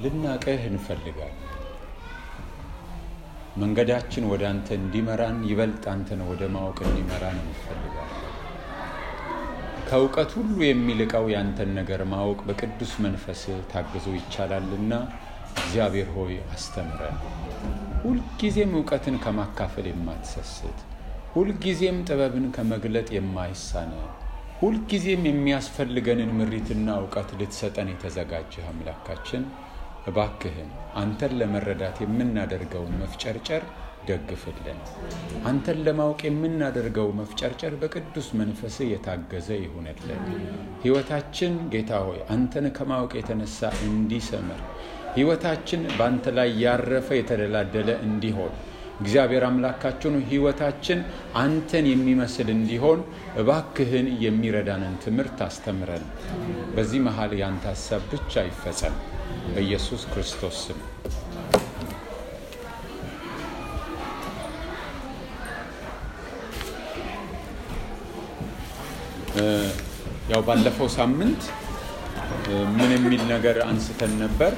ልናቅህ እንፈልጋለን። መንገዳችን ወደ አንተ እንዲመራን ይበልጥ አንተን ወደ ማወቅ እንዲመራን እንፈልጋለን። ከእውቀት ሁሉ የሚልቀው ያንተን ነገር ማወቅ በቅዱስ መንፈስ ታግዞ ይቻላልና እግዚአብሔር ሆይ አስተምረን። ሁልጊዜም እውቀትን ከማካፈል የማትሰስት ሁልጊዜም ጥበብን ከመግለጥ የማይሳነ ሁልጊዜም የሚያስፈልገንን ምሪትና እውቀት ልትሰጠን የተዘጋጀህ አምላካችን እባክህን አንተን ለመረዳት የምናደርገውን መፍጨርጨር ደግፍልን። አንተን ለማወቅ የምናደርገው መፍጨርጨር በቅዱስ መንፈስ የታገዘ ይሁንልን። ሕይወታችን ጌታ ሆይ አንተን ከማወቅ የተነሳ እንዲሰምር፣ ሕይወታችን በአንተ ላይ ያረፈ የተደላደለ እንዲሆን እግዚአብሔር አምላካችን ሕይወታችን አንተን የሚመስል እንዲሆን እባክህን የሚረዳንን ትምህርት አስተምረን። በዚህ መሃል ያንተ ሀሳብ ብቻ ይፈጸም። በኢየሱስ ክርስቶስ ስም ያው ባለፈው ሳምንት ምን የሚል ነገር አንስተን ነበር?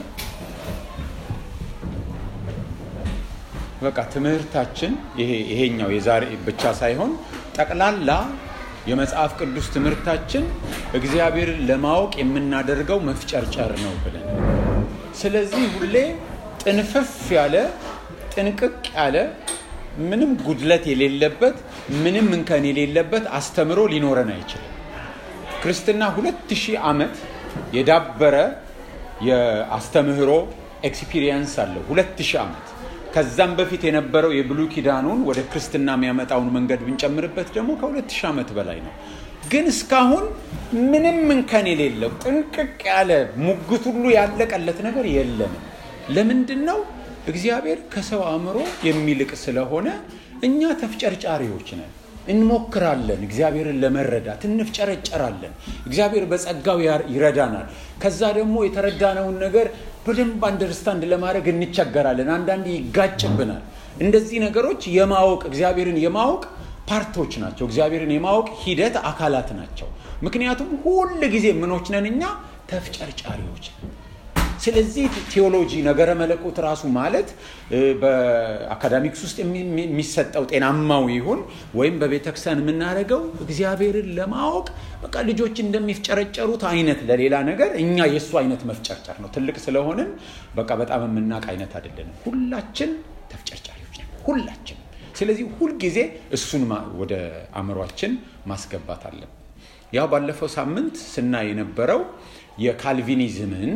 በቃ ትምህርታችን ይሄ ይሄኛው የዛሬ ብቻ ሳይሆን ጠቅላላ የመጽሐፍ ቅዱስ ትምህርታችን እግዚአብሔርን ለማወቅ የምናደርገው መፍጨርጨር ነው ብለን ስለዚህ ሁሌ ጥንፍፍ ያለ ጥንቅቅ ያለ ምንም ጉድለት የሌለበት ምንም እንከን የሌለበት አስተምሮ ሊኖረን አይችልም። ክርስትና ሁለት ሺህ ዓመት የዳበረ የአስተምህሮ ኤክስፒሪየንስ አለው። ሁለት ሺህ ዓመት ከዛም በፊት የነበረው የብሉይ ኪዳኑን ወደ ክርስትና የሚያመጣውን መንገድ ብንጨምርበት ደግሞ ከሁለት ሺህ ዓመት በላይ ነው። ግን እስካሁን ምንም እንከን የሌለው ጥንቅቅ ያለ ሙግት ሁሉ ያለቀለት ነገር የለንም። ለምንድን ነው? እግዚአብሔር ከሰው አእምሮ የሚልቅ ስለሆነ እኛ ተፍጨርጫሪዎች ነን። እንሞክራለን፣ እግዚአብሔርን ለመረዳት እንፍጨረጨራለን። እግዚአብሔር በጸጋው ይረዳናል። ከዛ ደግሞ የተረዳነውን ነገር በደንብ አንደርስታንድ ለማድረግ እንቸገራለን። አንዳንድ ይጋጭብናል። እንደዚህ ነገሮች የማወቅ እግዚአብሔርን የማወቅ ፓርቶች ናቸው። እግዚአብሔርን የማወቅ ሂደት አካላት ናቸው። ምክንያቱም ሁል ጊዜ ምኖች ነን እኛ ተፍጨርጫሪዎች ነን። ስለዚህ ቴዎሎጂ ነገረ መለኮት ራሱ ማለት በአካዳሚክስ ውስጥ የሚሰጠው ጤናማው ይሁን ወይም በቤተክርስቲያን የምናደርገው እግዚአብሔርን ለማወቅ በቃ ልጆች እንደሚፍጨረጨሩት አይነት ለሌላ ነገር እኛ የእሱ አይነት መፍጨርጨር ነው። ትልቅ ስለሆንን በቃ በጣም የምናውቅ አይነት አይደለንም። ሁላችን ተፍጨርጫሪዎች ነን፣ ሁላችን። ስለዚህ ሁልጊዜ እሱን ወደ አእምሯችን ማስገባት አለን። ያው ባለፈው ሳምንት ስናይ የነበረው የካልቪኒዝምን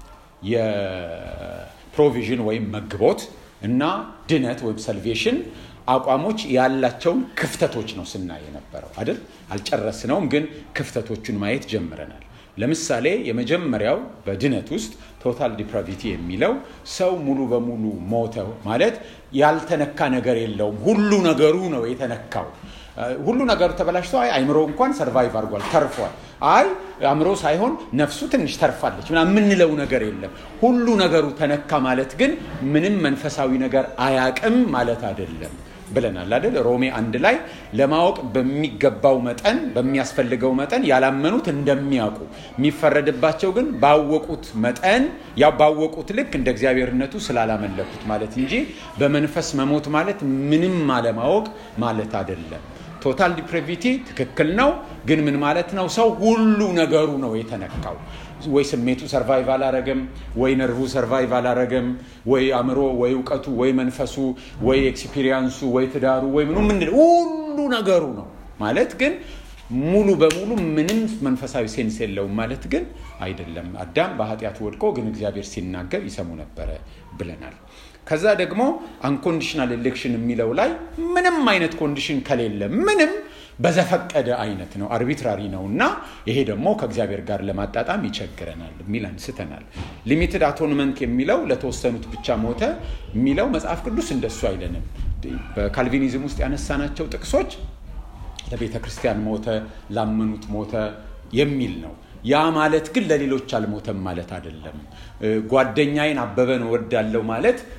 የፕሮቪዥን ወይም መግቦት እና ድነት ወይም ሰልቬሽን አቋሞች ያላቸውን ክፍተቶች ነው ስናይ የነበረው አይደል? አልጨረስነውም፣ ግን ክፍተቶቹን ማየት ጀምረናል። ለምሳሌ የመጀመሪያው በድነት ውስጥ ቶታል ዲፕራቪቲ የሚለው ሰው ሙሉ በሙሉ ሞተ ማለት ያልተነካ ነገር የለውም፣ ሁሉ ነገሩ ነው የተነካው። ሁሉ ነገሩ ተበላሽቶ አይ አይምሮ እንኳን ሰርቫይቭ አድርጓል ተርፏል። አይ አእምሮ ሳይሆን ነፍሱ ትንሽ ተርፋለች ምናምን የምንለው ነገር የለም። ሁሉ ነገሩ ተነካ ማለት ግን ምንም መንፈሳዊ ነገር አያቅም ማለት አይደለም ብለናል አይደል? ሮሜ አንድ ላይ ለማወቅ በሚገባው መጠን በሚያስፈልገው መጠን ያላመኑት እንደሚያውቁ የሚፈረድባቸው ግን ባወቁት መጠን ያው ባወቁት ልክ እንደ እግዚአብሔርነቱ ስላላመለኩት ማለት እንጂ በመንፈስ መሞት ማለት ምንም አለማወቅ ማለት አይደለም። ቶታል ዲፕሬቪቲ ትክክል ነው፣ ግን ምን ማለት ነው? ሰው ሁሉ ነገሩ ነው የተነካው። ወይ ስሜቱ ሰርቫይቭ አላረገም፣ ወይ ነርቭ ሰርቫይቭ አላረገም፣ ወይ አእምሮ፣ ወይ እውቀቱ፣ ወይ መንፈሱ፣ ወይ ኤክስፒሪየንሱ፣ ወይ ትዳሩ፣ ወይ ምኑ ምንድን ሁሉ ነገሩ ነው ማለት ግን ሙሉ በሙሉ ምንም መንፈሳዊ ሴንስ የለውም ማለት ግን አይደለም። አዳም በኃጢአት ወድቆ ግን እግዚአብሔር ሲናገር ይሰሙ ነበረ ብለናል። ከዛ ደግሞ አንኮንዲሽናል ኤሌክሽን የሚለው ላይ ምንም አይነት ኮንዲሽን ከሌለ ምንም በዘፈቀደ አይነት ነው፣ አርቢትራሪ ነው እና ይሄ ደግሞ ከእግዚአብሔር ጋር ለማጣጣም ይቸግረናል የሚል አንስተናል። ሊሚትድ አቶንመንት የሚለው ለተወሰኑት ብቻ ሞተ የሚለው መጽሐፍ ቅዱስ እንደሱ አይለንም። በካልቪኒዝም ውስጥ ያነሳናቸው ጥቅሶች ለቤተ ክርስቲያን ሞተ፣ ላመኑት ሞተ የሚል ነው። ያ ማለት ግን ለሌሎች አልሞተም ማለት አይደለም። ጓደኛዬን አበበን እወዳለሁ ማለት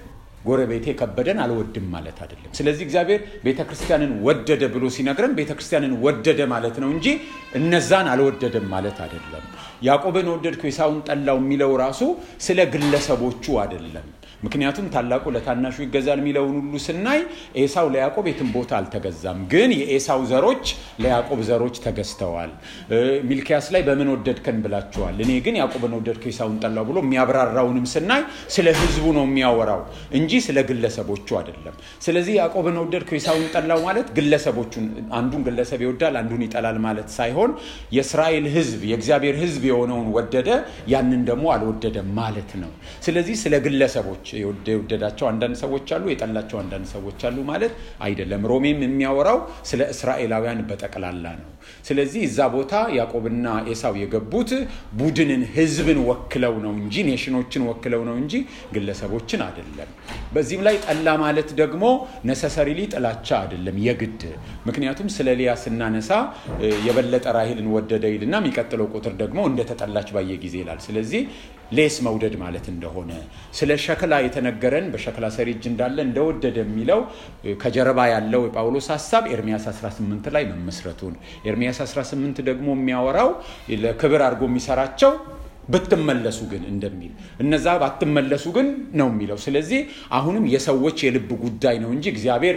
ጎረቤቴ ከበደን አልወድም ማለት አይደለም። ስለዚህ እግዚአብሔር ቤተ ክርስቲያንን ወደደ ብሎ ሲነግረን ቤተ ክርስቲያንን ወደደ ማለት ነው እንጂ እነዛን አልወደደም ማለት አይደለም። ያዕቆብን ወደድኩ ኤሳውን ጠላው የሚለው ራሱ ስለ ግለሰቦቹ አይደለም። ምክንያቱም ታላቁ ለታናሹ ይገዛል የሚለውን ሁሉ ስናይ ኤሳው ለያዕቆብ የትም ቦታ አልተገዛም፣ ግን የኤሳው ዘሮች ለያዕቆብ ዘሮች ተገዝተዋል። ሚልኪያስ ላይ በምን ወደድከን ብላችኋል፣ እኔ ግን ያዕቆብን ወደድኩ ኤሳውን ጠላው ብሎ የሚያብራራውንም ስናይ ስለ ሕዝቡ ነው የሚያወራው እንጂ ስለ ግለሰቦቹ አይደለም። ስለዚህ ያዕቆብን ወደድኩ ኤሳውን ጠላው ማለት ግለሰቦቹን አንዱን ግለሰብ ይወዳል አንዱን ይጠላል ማለት ሳይሆን የእስራኤል ሕዝብ የእግዚአብሔር ሕዝብ የሆነውን ወደደ፣ ያንን ደግሞ አልወደደም ማለት ነው። ስለዚህ ስለ ግለሰቦች የወደዳቸው አንዳንድ ሰዎች አሉ፣ የጠላቸው አንዳንድ ሰዎች አሉ ማለት አይደለም። ሮሜም የሚያወራው ስለ እስራኤላውያን በጠቅላላ ነው። ስለዚህ እዛ ቦታ ያዕቆብና ኤሳው የገቡት ቡድንን ህዝብን ወክለው ነው እንጂ ኔሽኖችን ወክለው ነው እንጂ ግለሰቦችን አይደለም። በዚህም ላይ ጠላ ማለት ደግሞ ነሰሰሪሊ ጥላቻ አይደለም የግድ ምክንያቱም ስለ ሊያ ስናነሳ የበለጠ ራሄልን ወደደ ይልና የሚቀጥለው ቁጥር ደግሞ እንደተጠላች ባየ ጊዜ ይላል። ስለዚህ ሌስ መውደድ ማለት እንደሆነ ስለ ሸክላ የተነገረን በሸክላ ሰሪ እጅ እንዳለ እንደወደደ የሚለው ከጀርባ ያለው የጳውሎስ ሀሳብ ኤርሚያስ 18 ላይ መመስረቱን ኤርሚያስ 18 ደግሞ የሚያወራው ለክብር አድርጎ የሚሰራቸው ብትመለሱ ግን እንደሚል እነዛ ባትመለሱ ግን ነው የሚለው። ስለዚህ አሁንም የሰዎች የልብ ጉዳይ ነው እንጂ እግዚአብሔር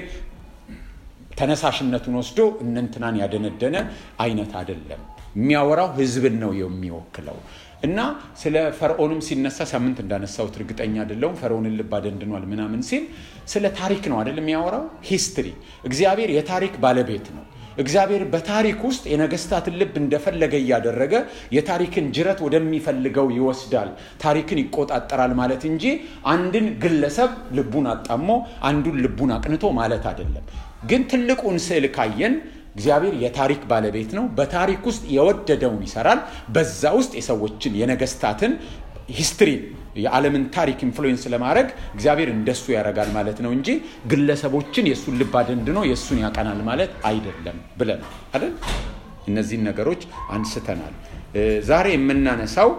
ተነሳሽነቱን ወስዶ እነንትናን ያደነደነ አይነት አይደለም። የሚያወራው ህዝብን ነው የሚወክለው። እና ስለ ፈርዖንም ሲነሳ ሳምንት እንዳነሳሁት እርግጠኛ አይደለሁም። ፈርዖንን ልብ አደንድኗል ምናምን ሲል ስለ ታሪክ ነው አይደል የሚያወራው? ሂስትሪ። እግዚአብሔር የታሪክ ባለቤት ነው። እግዚአብሔር በታሪክ ውስጥ የነገስታትን ልብ እንደፈለገ እያደረገ የታሪክን ጅረት ወደሚፈልገው ይወስዳል፣ ታሪክን ይቆጣጠራል ማለት እንጂ አንድን ግለሰብ ልቡን አጣሞ አንዱን ልቡን አቅንቶ ማለት አይደለም። ግን ትልቁን ስዕል ካየን እግዚአብሔር የታሪክ ባለቤት ነው። በታሪክ ውስጥ የወደደውን ይሰራል። በዛ ውስጥ የሰዎችን የነገስታትን ሂስትሪ የዓለምን ታሪክ ኢንፍሉዌንስ ለማድረግ እግዚአብሔር እንደሱ ያደርጋል ማለት ነው እንጂ ግለሰቦችን የእሱን ልብ አደንድኖ የእሱን ያቀናል ማለት አይደለም ብለን አይደል? እነዚህን ነገሮች አንስተናል። ዛሬ የምናነሳው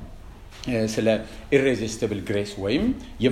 ስለ ኢሬዚስቲብል ግሬስ ወይም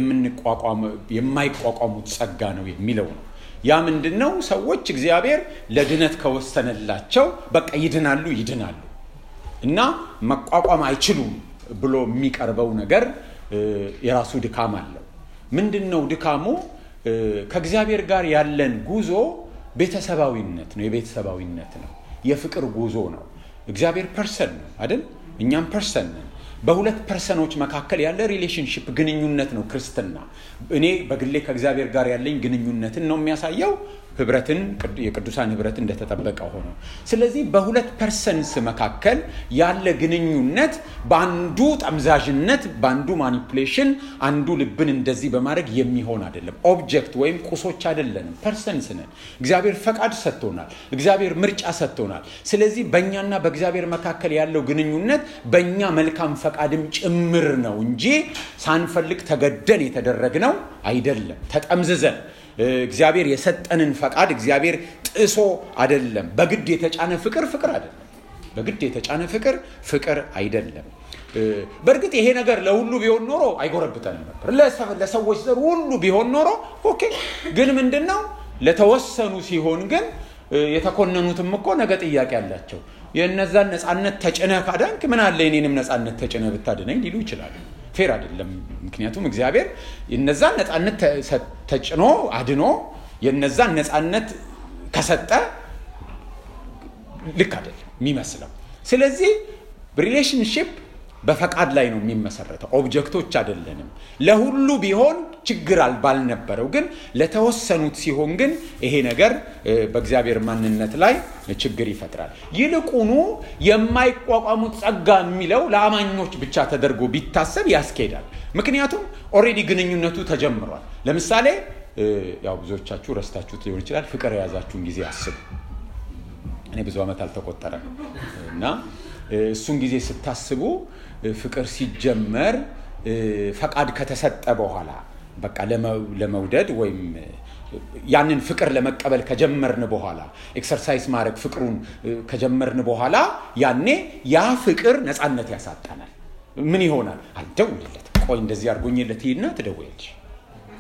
የማይቋቋሙት ጸጋ ነው የሚለው ነው። ያ ምንድን ነው? ሰዎች እግዚአብሔር ለድነት ከወሰነላቸው በቃ ይድናሉ ይድናሉ እና መቋቋም አይችሉም ብሎ የሚቀርበው ነገር የራሱ ድካም አለው። ምንድን ነው ድካሙ? ከእግዚአብሔር ጋር ያለን ጉዞ ቤተሰባዊነት ነው፣ የቤተሰባዊነት ነው፣ የፍቅር ጉዞ ነው። እግዚአብሔር ፐርሰን ነው አይደል? እኛም ፐርሰን ነን። በሁለት ፐርሰኖች መካከል ያለ ሪሌሽንሽፕ ግንኙነት ነው ክርስትና። እኔ በግሌ ከእግዚአብሔር ጋር ያለኝ ግንኙነትን ነው የሚያሳየው ህብረትን የቅዱሳን ህብረት እንደተጠበቀ ሆኖ ስለዚህ በሁለት ፐርሰንስ መካከል ያለ ግንኙነት በአንዱ ጠምዛዥነት በአንዱ ማኒፑሌሽን አንዱ ልብን እንደዚህ በማድረግ የሚሆን አይደለም ኦብጀክት ወይም ቁሶች አይደለንም ፐርሰንስ ነን እግዚአብሔር ፈቃድ ሰጥቶናል እግዚአብሔር ምርጫ ሰጥቶናል ስለዚህ በእኛና በእግዚአብሔር መካከል ያለው ግንኙነት በእኛ መልካም ፈቃድም ጭምር ነው እንጂ ሳንፈልግ ተገደን የተደረግነው አይደለም ተጠምዝዘን እግዚአብሔር የሰጠንን ፈቃድ እግዚአብሔር ጥሶ አይደለም። በግድ የተጫነ ፍቅር ፍቅር አይደለም። በግድ የተጫነ ፍቅር ፍቅር አይደለም። በእርግጥ ይሄ ነገር ለሁሉ ቢሆን ኖሮ አይጎረብጠንም ነበር። ለሰዎች ዘር ሁሉ ቢሆን ኖሮ ኦኬ። ግን ምንድን ነው ለተወሰኑ ሲሆን ግን የተኮነኑትም እኮ ነገ ጥያቄ አላቸው። የእነዛን ነፃነት ተጭነህ ካዳንክ ምን አለ የኔንም ነፃነት ተጭነህ ብታድነኝ ሊሉ ይችላሉ። ፌር አይደለም። ምክንያቱም እግዚአብሔር የነዛን ነፃነት ተጭኖ አድኖ የነዛን ነፃነት ከሰጠ ልክ አይደለም የሚመስለው። ስለዚህ ሪሌሽንሽፕ በፈቃድ ላይ ነው የሚመሰረተው። ኦብጀክቶች አይደለንም። ለሁሉ ቢሆን ችግር ባልነበረው፣ ግን ለተወሰኑት ሲሆን ግን ይሄ ነገር በእግዚአብሔር ማንነት ላይ ችግር ይፈጥራል። ይልቁኑ የማይቋቋሙት ጸጋ የሚለው ለአማኞች ብቻ ተደርጎ ቢታሰብ ያስኬዳል። ምክንያቱም ኦልሬዲ ግንኙነቱ ተጀምሯል። ለምሳሌ ያው ብዙዎቻችሁ ረስታችሁት ሊሆን ይችላል። ፍቅር የያዛችሁን ጊዜ አስቡ። እኔ ብዙ ዓመት አልተቆጠረም እና እሱን ጊዜ ስታስቡ ፍቅር ሲጀመር ፈቃድ ከተሰጠ በኋላ በቃ ለመውደድ ወይም ያንን ፍቅር ለመቀበል ከጀመርን በኋላ ኤክሰርሳይዝ ማድረግ ፍቅሩን ከጀመርን በኋላ ያኔ ያ ፍቅር ነፃነት ያሳጣናል። ምን ይሆናል? አልደውልለት ቆይ እንደዚህ አድርጎኝለት ይሄድና ትደውያለሽ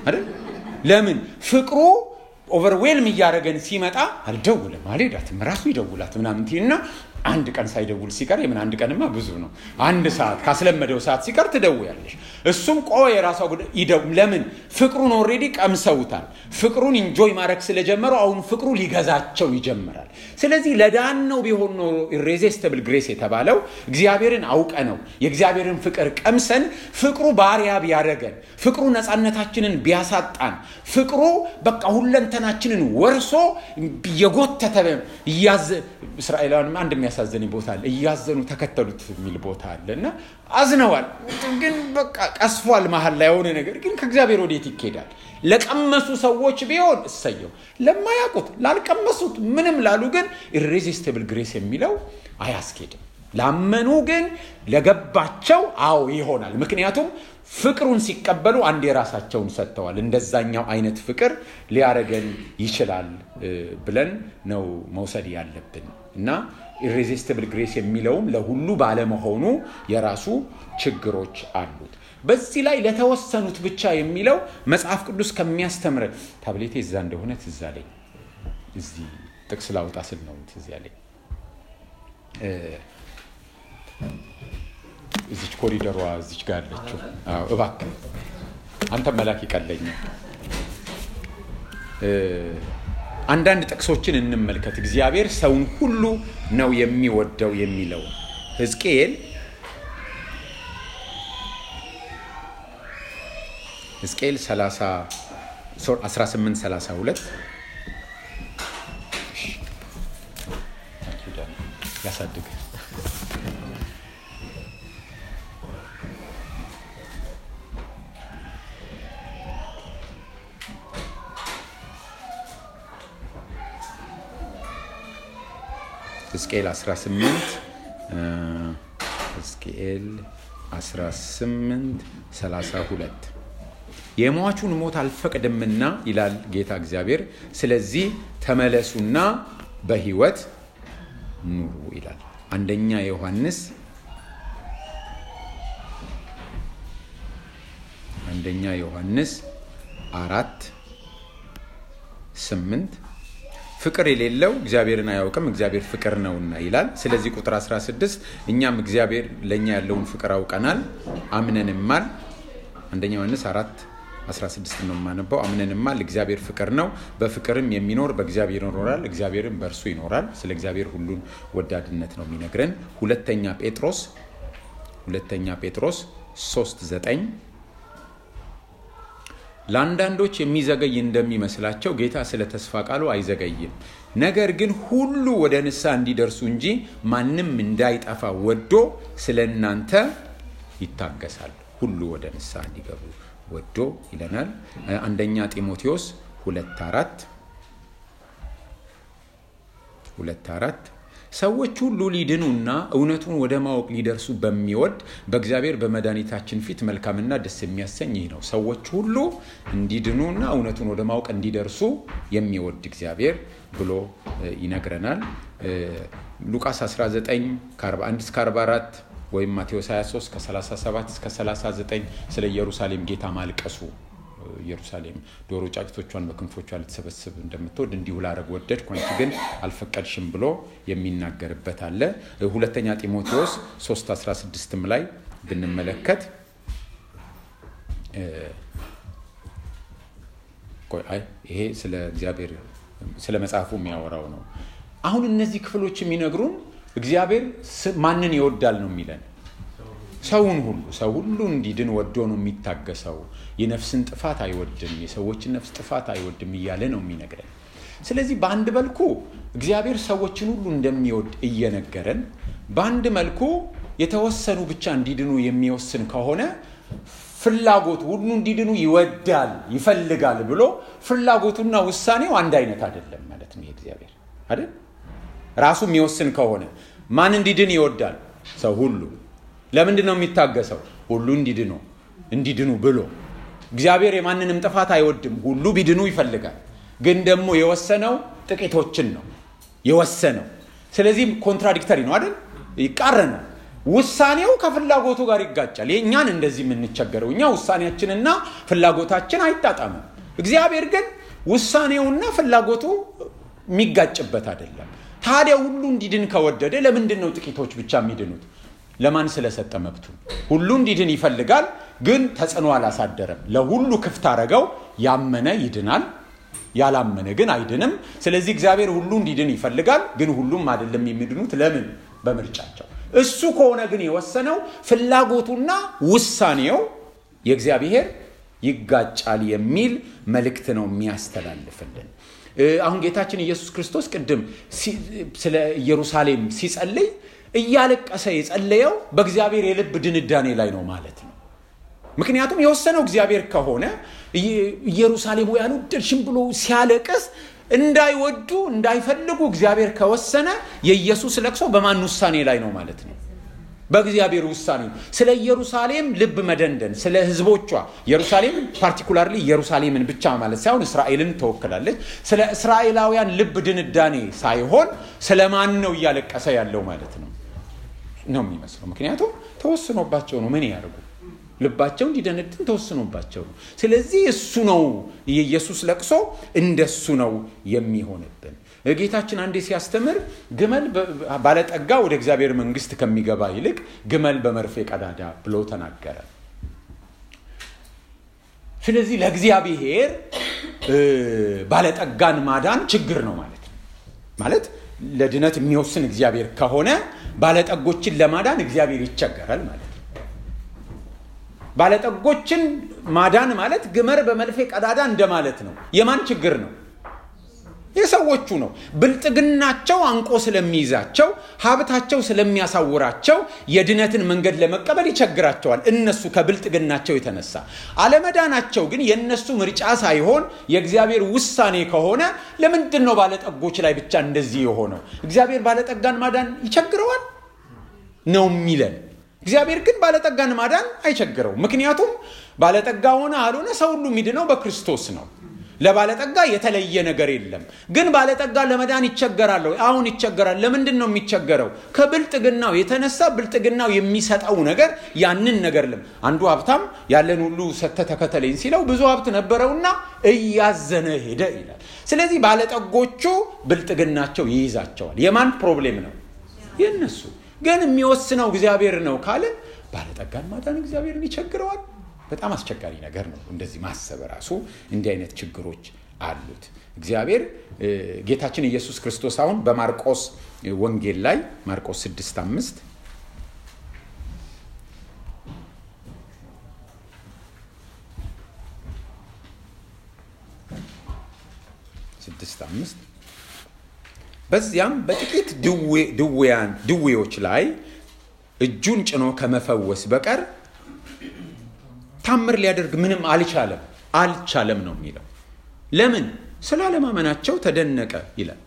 አይደል? ለምን ፍቅሩ ኦቨርዌልም እያደረገን ሲመጣ አልደውልም አልሄዳትም ራሱ ይደውላት ምናምን እና አንድ ቀን ሳይደውል ሲቀር የምን አንድ ቀንማ ብዙ ነው። አንድ ሰዓት ካስለመደው ሰዓት ሲቀር ትደውያለሽ። እሱም ቆይ የራሷ ይደው ለምን ፍቅሩን ኦልሬዲ ቀምሰውታል። ፍቅሩን ኢንጆይ ማድረግ ስለጀመሩ አሁን ፍቅሩ ሊገዛቸው ይጀምራል። ስለዚህ ለዳን ነው ቢሆን ኖሮ ኢሬዚስቲብል ግሬስ የተባለው እግዚአብሔርን አውቀ ነው የእግዚአብሔርን ፍቅር ቀምሰን ፍቅሩ ባሪያ ቢያደረገን ፍቅሩ ነፃነታችንን ቢያሳጣን ፍቅሩ በቃ ሁለንተናችንን ወርሶ እየጎተተ እያዘ እስራኤላውያንም አንድ የሚያሳዝነኝ ቦታ አለ። እያዘኑ ተከተሉት የሚል ቦታ አለ እና አዝነዋል፣ ግን በቃ ቀስፏል መሀል ላይ የሆነ ነገር ግን ከእግዚአብሔር ወዴት ይኬዳል? ለቀመሱ ሰዎች ቢሆን እሰየው፣ ለማያውቁት ላልቀመሱት፣ ምንም ላሉ ግን ኢሬዚስቲብል ግሬስ የሚለው አያስኬድም። ላመኑ ግን ለገባቸው አዎ ይሆናል። ምክንያቱም ፍቅሩን ሲቀበሉ አንድ የራሳቸውን ሰጥተዋል። እንደዛኛው አይነት ፍቅር ሊያረገን ይችላል ብለን ነው መውሰድ ያለብን እና ኢሬዚስቲብል ግሬስ የሚለውም ለሁሉ ባለመሆኑ የራሱ ችግሮች አሉት። በዚህ ላይ ለተወሰኑት ብቻ የሚለው መጽሐፍ ቅዱስ ከሚያስተምረን ታብሌቴ እዛ እንደሆነ ትዝ አለኝ። እዚህ ጥቅስ ላውጣ ስል ነው ትዝ ያለኝ። እዚች ኮሪደሯ እዚች ጋር ያለችው እባክህ አንተ መላክ ይቀለኛል። አንዳንድ ጥቅሶችን እንመልከት። እግዚአብሔር ሰውን ሁሉ ነው የሚወደው የሚለው ሕዝቅኤል ሕዝቅኤል 1832 ያሳድግ ሕዝቅኤል 18 ሕዝቅኤል 18 32 የሟቹን ሞት አልፈቅድምና ይላል ጌታ እግዚአብሔር፣ ስለዚህ ተመለሱና በሕይወት ኑሩ ይላል። አንደኛ ዮሐንስ አንደኛ ዮሐንስ አራት ስምንት ፍቅር የሌለው እግዚአብሔርን አያውቅም፣ እግዚአብሔር ፍቅር ነውና ይላል። ስለዚህ ቁጥር 16 እኛም እግዚአብሔር ለእኛ ያለውን ፍቅር አውቀናል አምነንማል። አንደኛ ዮሐንስ አራት 16 ነው የማነበው። አምነንማል እግዚአብሔር ፍቅር ነው፣ በፍቅርም የሚኖር በእግዚአብሔር ይኖራል፣ እግዚአብሔርም በእርሱ ይኖራል። ስለ እግዚአብሔር ሁሉን ወዳድነት ነው የሚነግረን። ሁለተኛ ጴጥሮስ ሁለተኛ ጴጥሮስ 3 9 ለአንዳንዶች የሚዘገይ እንደሚመስላቸው ጌታ ስለ ተስፋ ቃሉ አይዘገይም፣ ነገር ግን ሁሉ ወደ ንስሐ እንዲደርሱ እንጂ ማንም እንዳይጠፋ ወዶ ስለ እናንተ ይታገሳል። ሁሉ ወደ ንስሐ እንዲገቡ ወዶ ይለናል። አንደኛ ጢሞቴዎስ ሁለት አራት ሁለት አራት ሰዎች ሁሉ ሊድኑና እውነቱን ወደ ማወቅ ሊደርሱ በሚወድ በእግዚአብሔር በመድኃኒታችን ፊት መልካምና ደስ የሚያሰኝ ይህ ነው። ሰዎች ሁሉ እንዲድኑና እውነቱን ወደ ማወቅ እንዲደርሱ የሚወድ እግዚአብሔር ብሎ ይነግረናል። ሉቃስ 19 ከ41 እስከ 44 ወይም ማቴዎስ 23 ከ37 እስከ 39 ስለ ኢየሩሳሌም ጌታ ማልቀሱ ኢየሩሳሌም ዶሮ ጫጭቶቿን በክንፎቿ ልትሰበስብ እንደምትወድ እንዲሁ ላረግ ወደድኩ፣ አንቺ ግን አልፈቀድሽም ብሎ የሚናገርበት አለ። ሁለተኛ ጢሞቴዎስ 3 16ም ላይ ብንመለከት ይሄ ስለ እግዚአብሔር ስለ መጽሐፉ የሚያወራው ነው። አሁን እነዚህ ክፍሎች የሚነግሩን እግዚአብሔር ማንን ይወዳል ነው የሚለን ሰውን ሁሉ ሰው ሁሉ እንዲድን ወዶ ነው የሚታገሰው። የነፍስን ጥፋት አይወድም፣ የሰዎችን ነፍስ ጥፋት አይወድም እያለ ነው የሚነግረን። ስለዚህ በአንድ መልኩ እግዚአብሔር ሰዎችን ሁሉ እንደሚወድ እየነገረን፣ በአንድ መልኩ የተወሰኑ ብቻ እንዲድኑ የሚወስን ከሆነ ፍላጎቱ ሁሉ እንዲድኑ ይወዳል ይፈልጋል ብሎ ፍላጎቱና ውሳኔው አንድ አይነት አይደለም ማለት ነው። እግዚአብሔር አይደል ራሱ የሚወስን ከሆነ ማን እንዲድን ይወዳል? ሰው ሁሉ ለምንድን ነው የሚታገሰው? ሁሉ እንዲድኑ እንዲድኑ ብሎ እግዚአብሔር የማንንም ጥፋት አይወድም። ሁሉ ቢድኑ ይፈልጋል። ግን ደግሞ የወሰነው ጥቂቶችን ነው የወሰነው። ስለዚህም ኮንትራዲክተሪ ነው አይደል? ይቃረናል። ውሳኔው ከፍላጎቱ ጋር ይጋጫል። የእኛን እንደዚህ የምንቸገረው እኛ ውሳኔያችንና ፍላጎታችን አይጣጣምም። እግዚአብሔር ግን ውሳኔውና ፍላጎቱ የሚጋጭበት አይደለም። ታዲያ ሁሉ እንዲድን ከወደደ ለምንድን ነው ጥቂቶች ብቻ የሚድኑት? ለማን ስለሰጠ መብቱ? ሁሉ እንዲድን ይፈልጋል፣ ግን ተጽዕኖ አላሳደረም። ለሁሉ ክፍት አረገው። ያመነ ይድናል፣ ያላመነ ግን አይድንም። ስለዚህ እግዚአብሔር ሁሉ እንዲድን ይፈልጋል፣ ግን ሁሉም አይደለም የሚድኑት። ለምን? በምርጫቸው። እሱ ከሆነ ግን የወሰነው ፍላጎቱና ውሳኔው የእግዚአብሔር ይጋጫል የሚል መልእክት ነው የሚያስተላልፍልን። አሁን ጌታችን ኢየሱስ ክርስቶስ ቅድም ስለ ኢየሩሳሌም ሲጸልይ እያለቀሰ የጸለየው በእግዚአብሔር የልብ ድንዳኔ ላይ ነው ማለት ነው። ምክንያቱም የወሰነው እግዚአብሔር ከሆነ ኢየሩሳሌም ወይ አልወደድሽም ብሎ ሲያለቅስ እንዳይወዱ እንዳይፈልጉ እግዚአብሔር ከወሰነ የኢየሱስ ለቅሶ በማን ውሳኔ ላይ ነው ማለት ነው? በእግዚአብሔር ውሳኔ ነው። ስለ ኢየሩሳሌም ልብ መደንደን፣ ስለ ህዝቦቿ ኢየሩሳሌም ፓርቲኩላርሊ ኢየሩሳሌምን ብቻ ማለት ሳይሆን እስራኤልን ትወክላለች። ስለ እስራኤላውያን ልብ ድንዳኔ ሳይሆን ስለ ማን ነው እያለቀሰ ያለው ማለት ነው ነው የሚመስለው። ምክንያቱም ተወስኖባቸው ነው። ምን ያደርጉ? ልባቸው እንዲደነድን ተወስኖባቸው ነው። ስለዚህ እሱ ነው የኢየሱስ ለቅሶ እንደሱ ነው የሚሆንብን። ጌታችን አንዴ ሲያስተምር ግመል ባለጠጋ ወደ እግዚአብሔር መንግስት ከሚገባ ይልቅ ግመል በመርፌ ቀዳዳ ብሎ ተናገረ። ስለዚህ ለእግዚአብሔር ባለጠጋን ማዳን ችግር ነው ማለት ነው። ማለት ለድነት የሚወስን እግዚአብሔር ከሆነ ባለጠጎችን ለማዳን እግዚአብሔር ይቸገራል ማለት ነው። ባለጠጎችን ማዳን ማለት ግመል በመርፌ ቀዳዳ እንደማለት ነው። የማን ችግር ነው? የሰዎቹ ነው። ብልጥግናቸው አንቆ ስለሚይዛቸው፣ ሀብታቸው ስለሚያሳውራቸው የድነትን መንገድ ለመቀበል ይቸግራቸዋል። እነሱ ከብልጥግናቸው የተነሳ አለመዳናቸው ግን የእነሱ ምርጫ ሳይሆን የእግዚአብሔር ውሳኔ ከሆነ ለምንድን ነው ባለጠጎች ላይ ብቻ እንደዚህ የሆነው? እግዚአብሔር ባለጠጋን ማዳን ይቸግረዋል ነው የሚለን። እግዚአብሔር ግን ባለጠጋን ማዳን አይቸግረው። ምክንያቱም ባለጠጋ ሆነ አልሆነ ሰው ሁሉ የሚድነው በክርስቶስ ነው። ለባለጠጋ የተለየ ነገር የለም። ግን ባለጠጋ ለመዳን ይቸገራል። አሁን ይቸገራል። ለምንድን ነው የሚቸገረው? ከብልጥግናው የተነሳ ብልጥግናው የሚሰጠው ነገር ያንን ነገር ለም አንዱ ሀብታም ያለን ሁሉ ሰተ ተከተለኝ ሲለው ብዙ ሀብት ነበረውና እያዘነ ሄደ ይላል። ስለዚህ ባለጠጎቹ ብልጥግናቸው ይይዛቸዋል። የማን ፕሮብሌም ነው? የነሱ ግን የሚወስነው እግዚአብሔር ነው ካለ ባለጠጋን ማዳን እግዚአብሔርን ይቸግረዋል። በጣም አስቸጋሪ ነገር ነው። እንደዚህ ማሰብ ራሱ እንዲህ አይነት ችግሮች አሉት። እግዚአብሔር ጌታችን ኢየሱስ ክርስቶስ አሁን በማርቆስ ወንጌል ላይ ማርቆስ 6 አምስት ስድስት አምስት በዚያም በጥቂት ድውያን ድዌዎች ላይ እጁን ጭኖ ከመፈወስ በቀር ታምር ሊያደርግ ምንም አልቻለም አልቻለም ነው የሚለው። ለምን? ስላለማመናቸው ተደነቀ ይላል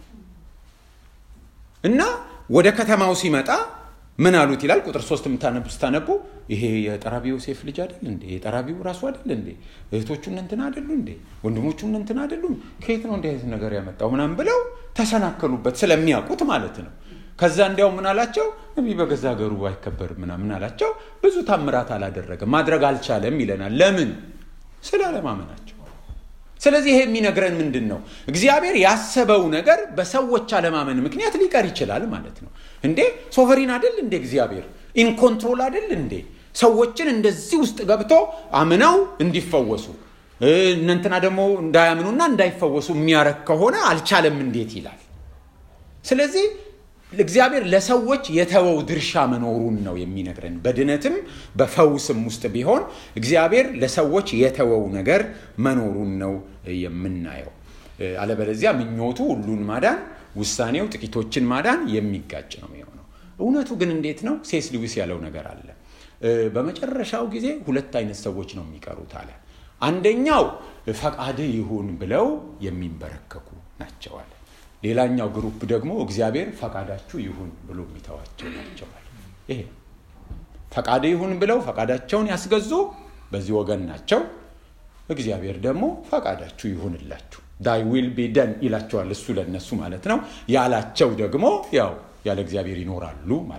እና ወደ ከተማው ሲመጣ ምን አሉት ይላል። ቁጥር ሶስት የምታነቡ ስታነቡ ይሄ የጠራቢው ዮሴፍ ልጅ አይደል እንዴ? የጠራቢው ራሱ አይደል እንዴ? እህቶቹ እንትን አይደሉ እንዴ? ወንድሞቹ እንትን አይደሉም? ከየት ነው እንዲህ አይነት ነገር ያመጣው ምናምን ብለው ተሰናከሉበት፣ ስለሚያውቁት ማለት ነው። ከዛ እንዲያው ምን አላቸው? ነቢይ በገዛ ሀገሩ አይከበርም ምናምን አላቸው። ብዙ ታምራት አላደረገም፣ ማድረግ አልቻለም ይለናል። ለምን? ስላለማመናቸው። ስለዚህ ይሄ የሚነግረን ምንድን ነው? እግዚአብሔር ያሰበው ነገር በሰዎች አለማመን ምክንያት ሊቀር ይችላል ማለት ነው። እንዴ ሶቨሪን አይደል እንዴ? እግዚአብሔር ኢንኮንትሮል አይደል እንዴ? ሰዎችን እንደዚህ ውስጥ ገብቶ አምነው እንዲፈወሱ እነንትና ደግሞ እንዳያምኑና እንዳይፈወሱ የሚያረግ ከሆነ አልቻለም እንዴት ይላል። ስለዚህ እግዚአብሔር ለሰዎች የተወው ድርሻ መኖሩን ነው የሚነግረን። በድነትም በፈውስም ውስጥ ቢሆን እግዚአብሔር ለሰዎች የተወው ነገር መኖሩን ነው የምናየው። አለበለዚያ ምኞቱ ሁሉን ማዳን፣ ውሳኔው ጥቂቶችን ማዳን የሚጋጭ ነው የሚሆነው። እውነቱ ግን እንዴት ነው? ሴስ ሉዊስ ያለው ነገር አለ። በመጨረሻው ጊዜ ሁለት አይነት ሰዎች ነው የሚቀሩት አለ። አንደኛው ፈቃድ ይሁን ብለው የሚንበረከኩ ናቸዋል። ሌላኛው ግሩፕ ደግሞ እግዚአብሔር ፈቃዳችሁ ይሁን ብሎ የሚተዋቸው ናቸዋል። ይሄ ፈቃድ ይሁን ብለው ፈቃዳቸውን ያስገዙ በዚህ ወገን ናቸው። እግዚአብሔር ደግሞ ፈቃዳችሁ ይሁንላችሁ ዳይ ዊል ቢ ደን ይላቸዋል። እሱ ለነሱ ማለት ነው። ያላቸው ደግሞ ያው ያለ እግዚአብሔር ይኖራሉ ማለት ነው።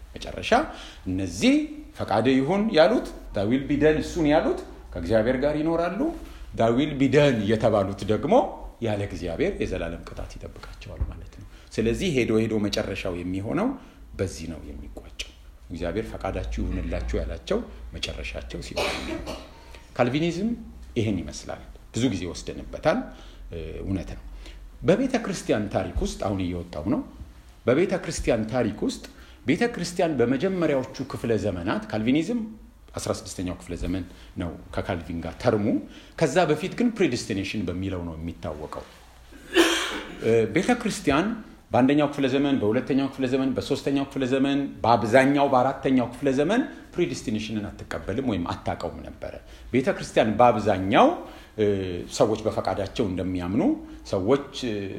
መጨረሻ እነዚህ ፈቃደ ይሁን ያሉት ዳዊል ቢደን እሱን ያሉት ከእግዚአብሔር ጋር ይኖራሉ። ዳዊል ቢደን የተባሉት ደግሞ ያለ እግዚአብሔር የዘላለም ቅጣት ይጠብቃቸዋል ማለት ነው። ስለዚህ ሄዶ ሄዶ መጨረሻው የሚሆነው በዚህ ነው የሚቋጨው። እግዚአብሔር ፈቃዳችሁ ይሁንላችሁ ያላቸው መጨረሻቸው ሲሆን ካልቪኒዝም ይህን ይመስላል። ብዙ ጊዜ ወስደንበታል። እውነት ነው። በቤተ ክርስቲያን ታሪክ ውስጥ አሁን እየወጣው ነው። በቤተ ክርስቲያን ታሪክ ውስጥ ቤተ ክርስቲያን በመጀመሪያዎቹ ክፍለ ዘመናት ካልቪኒዝም 16ኛው ክፍለ ዘመን ነው ከካልቪን ጋር ተርሙ። ከዛ በፊት ግን ፕሪዲስቲኔሽን በሚለው ነው የሚታወቀው። ቤተ ክርስቲያን በአንደኛው ክፍለ ዘመን፣ በሁለተኛው ክፍለ ዘመን፣ በሶስተኛው ክፍለ ዘመን፣ በአብዛኛው በአራተኛው ክፍለ ዘመን ፕሪዲስቲኔሽንን አትቀበልም ወይም አታውቀውም ነበረ። ቤተ ክርስቲያን በአብዛኛው ሰዎች በፈቃዳቸው እንደሚያምኑ ሰዎች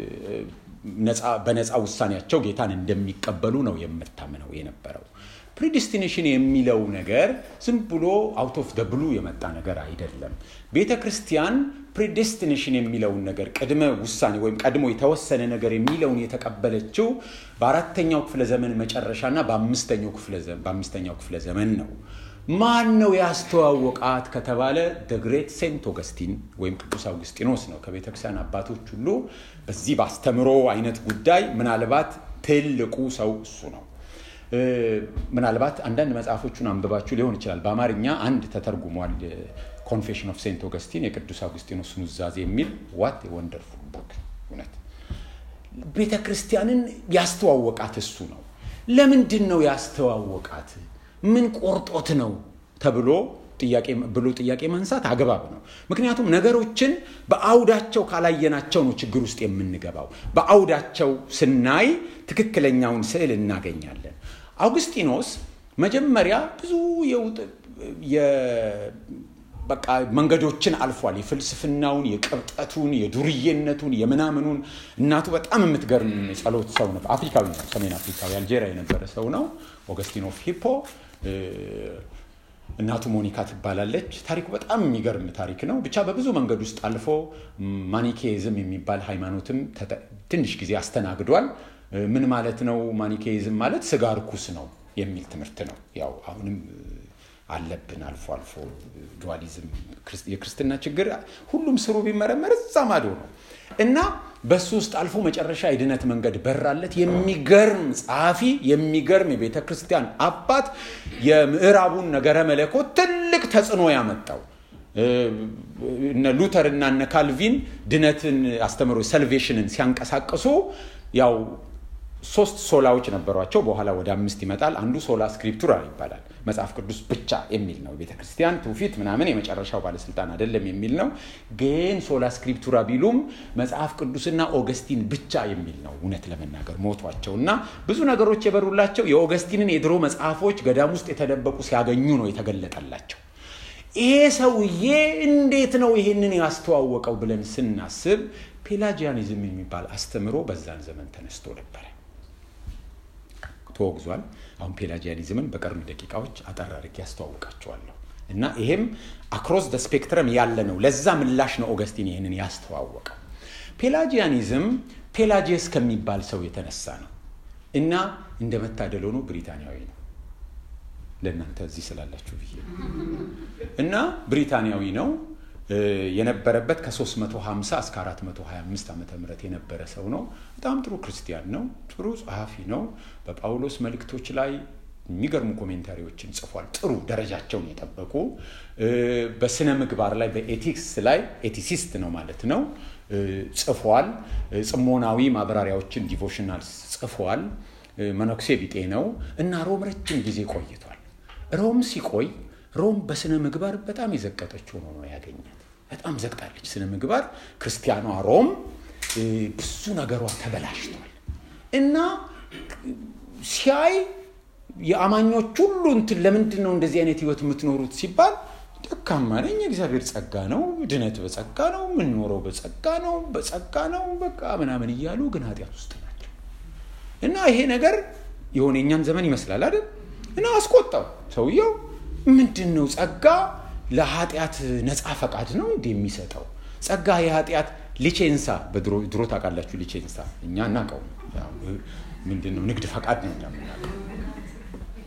በነፃ ውሳኔያቸው ጌታን እንደሚቀበሉ ነው የምታምነው የነበረው። ፕሪዲስቲኔሽን የሚለው ነገር ዝም ብሎ አውት ኦፍ ደ ብሉ የመጣ ነገር አይደለም። ቤተ ክርስቲያን ፕሪዴስቲኔሽን የሚለውን ነገር ቅድመ ውሳኔ ወይም ቀድሞ የተወሰነ ነገር የሚለውን የተቀበለችው በአራተኛው ክፍለ ዘመን መጨረሻና በአምስተኛው ክፍለ ዘመን ነው። ማን ነው ያስተዋወቃት ከተባለ ደግሬት ሴንት ኦገስቲን ወይም ቅዱስ አውግስጢኖስ ነው። ከቤተክርስቲያን አባቶች ሁሉ በዚህ በአስተምሮ አይነት ጉዳይ ምናልባት ትልቁ ሰው እሱ ነው። ምናልባት አንዳንድ መጽሐፎቹን አንብባችሁ ሊሆን ይችላል። በአማርኛ አንድ ተተርጉሟል። ኮንፌሽን ኦፍ ሴንት ኦገስቲን የቅዱስ አውግስጢኖስ ኑዛዜ የሚል ዋት ወንደርፉል ቡክ። እውነት ቤተ ክርስቲያንን ያስተዋወቃት እሱ ነው። ለምንድን ነው ያስተዋወቃት? ምን ቆርጦት ነው ተብሎ ብሎ ጥያቄ ማንሳት አግባብ ነው። ምክንያቱም ነገሮችን በአውዳቸው ካላየናቸው ነው ችግር ውስጥ የምንገባው። በአውዳቸው ስናይ ትክክለኛውን ስዕል እናገኛለን። አውግስጢኖስ መጀመሪያ ብዙ በቃ መንገዶችን አልፏል። የፍልስፍናውን፣ የቅብጠቱን፣ የዱርዬነቱን፣ የምናምኑን እናቱ በጣም የምትገርም የጸሎት ሰው ነበር። አፍሪካዊ ነው፣ ሰሜን አፍሪካዊ አልጄሪያ የነበረ ሰው ነው። ኦገስቲን ኦፍ ሂፖ እናቱ ሞኒካ ትባላለች። ታሪኩ በጣም የሚገርም ታሪክ ነው። ብቻ በብዙ መንገድ ውስጥ አልፎ ማኒኬይዝም የሚባል ሃይማኖትም ትንሽ ጊዜ አስተናግዷል። ምን ማለት ነው? ማኒኬይዝም ማለት ስጋ ርኩስ ነው የሚል ትምህርት ነው። ያው አሁንም አለብን አልፎ አልፎ ዱዋሊዝም፣ የክርስትና ችግር ሁሉም ስሩ ቢመረመር እዛ ማዶ ነው እና በሱ ውስጥ አልፎ መጨረሻ የድነት መንገድ በራለት። የሚገርም ጸሐፊ፣ የሚገርም የቤተ ክርስቲያን አባት፣ የምዕራቡን ነገረ መለኮት ትልቅ ተጽዕኖ ያመጣው እነ ሉተር እና እነ ካልቪን ድነትን አስተምሮ ሰልቬሽንን ሲያንቀሳቅሱ ያው ሶስት ሶላዎች ነበሯቸው። በኋላ ወደ አምስት ይመጣል። አንዱ ሶላ ስክሪፕቱራ ይባላል። መጽሐፍ ቅዱስ ብቻ የሚል ነው። ቤተ ክርስቲያን ትውፊት ምናምን የመጨረሻው ባለስልጣን አይደለም የሚል ነው። ግን ሶላ ስክሪፕቱራ ቢሉም መጽሐፍ ቅዱስና ኦገስቲን ብቻ የሚል ነው። እውነት ለመናገር ሞቷቸው እና ብዙ ነገሮች የበሩላቸው የኦገስቲንን የድሮ መጽሐፎች ገዳም ውስጥ የተደበቁ ሲያገኙ ነው የተገለጠላቸው። ይሄ ሰውዬ እንዴት ነው ይሄንን ያስተዋወቀው ብለን ስናስብ ፔላጂያኒዝም የሚባል አስተምሮ በዛን ዘመን ተነስቶ ነበረ። ተወግዟል። አሁን ፔላጂያኒዝምን በቀሩኝ ደቂቃዎች አጠር አድርጌ ያስተዋውቃቸዋለሁ እና ይሄም አክሮስ ደ ስፔክትረም ያለ ነው። ለዛ ምላሽ ነው ኦገስቲን ይህንን ያስተዋወቀው። ፔላጂያኒዝም ፔላጂየስ ከሚባል ሰው የተነሳ ነው እና እንደ መታደል ሆኖ ብሪታንያዊ ነው። ለእናንተ እዚህ ስላላችሁ ብዬ እና ብሪታንያዊ ነው የነበረበት ከ350 እስከ 425 ዓመተ ምህረት የነበረ ሰው ነው። በጣም ጥሩ ክርስቲያን ነው። ጥሩ ጸሐፊ ነው። በጳውሎስ መልእክቶች ላይ የሚገርሙ ኮሜንታሪዎችን ጽፏል። ጥሩ ደረጃቸውን የጠበቁ በስነ ምግባር ላይ በኤቲክስ ላይ ኤቲሲስት ነው ማለት ነው ጽፏል። ጽሞናዊ ማብራሪያዎችን ዲቮሽናል ጽፏል። መነኩሴ ቢጤ ነው እና ሮም ረጅም ጊዜ ቆይቷል። ሮም ሲቆይ ሮም በስነ ምግባር በጣም የዘቀጠች ሆኖ ነው ያገኛት። በጣም ዘግጣለች ስነ ምግባር። ክርስቲያኗ ሮም ብዙ ነገሯ ተበላሽቷል እና ሲያይ የአማኞች ሁሉ እንትን ለምንድን ነው እንደዚህ አይነት ህይወት የምትኖሩት ሲባል ደካማ ነኝ፣ የእግዚአብሔር ጸጋ ነው፣ ድነት በጸጋ ነው፣ የምንኖረው በጸጋ ነው፣ በጸጋ ነው በቃ ምናምን እያሉ ግን ኃጢአት ውስጥ ናቸው እና ይሄ ነገር የሆነ የእኛን ዘመን ይመስላል አይደል እና አስቆጣው ሰውየው ምንድን ነው ጸጋ ለኃጢአት ነፃ ፈቃድ ነው እንዲ የሚሰጠው ጸጋ የኃጢአት ሊቼንሳ በድሮ ታውቃላችሁ ሊቼንሳ እኛ እናውቀው ምንድን ነው ንግድ ፈቃድ ነው እኛ የምናውቀው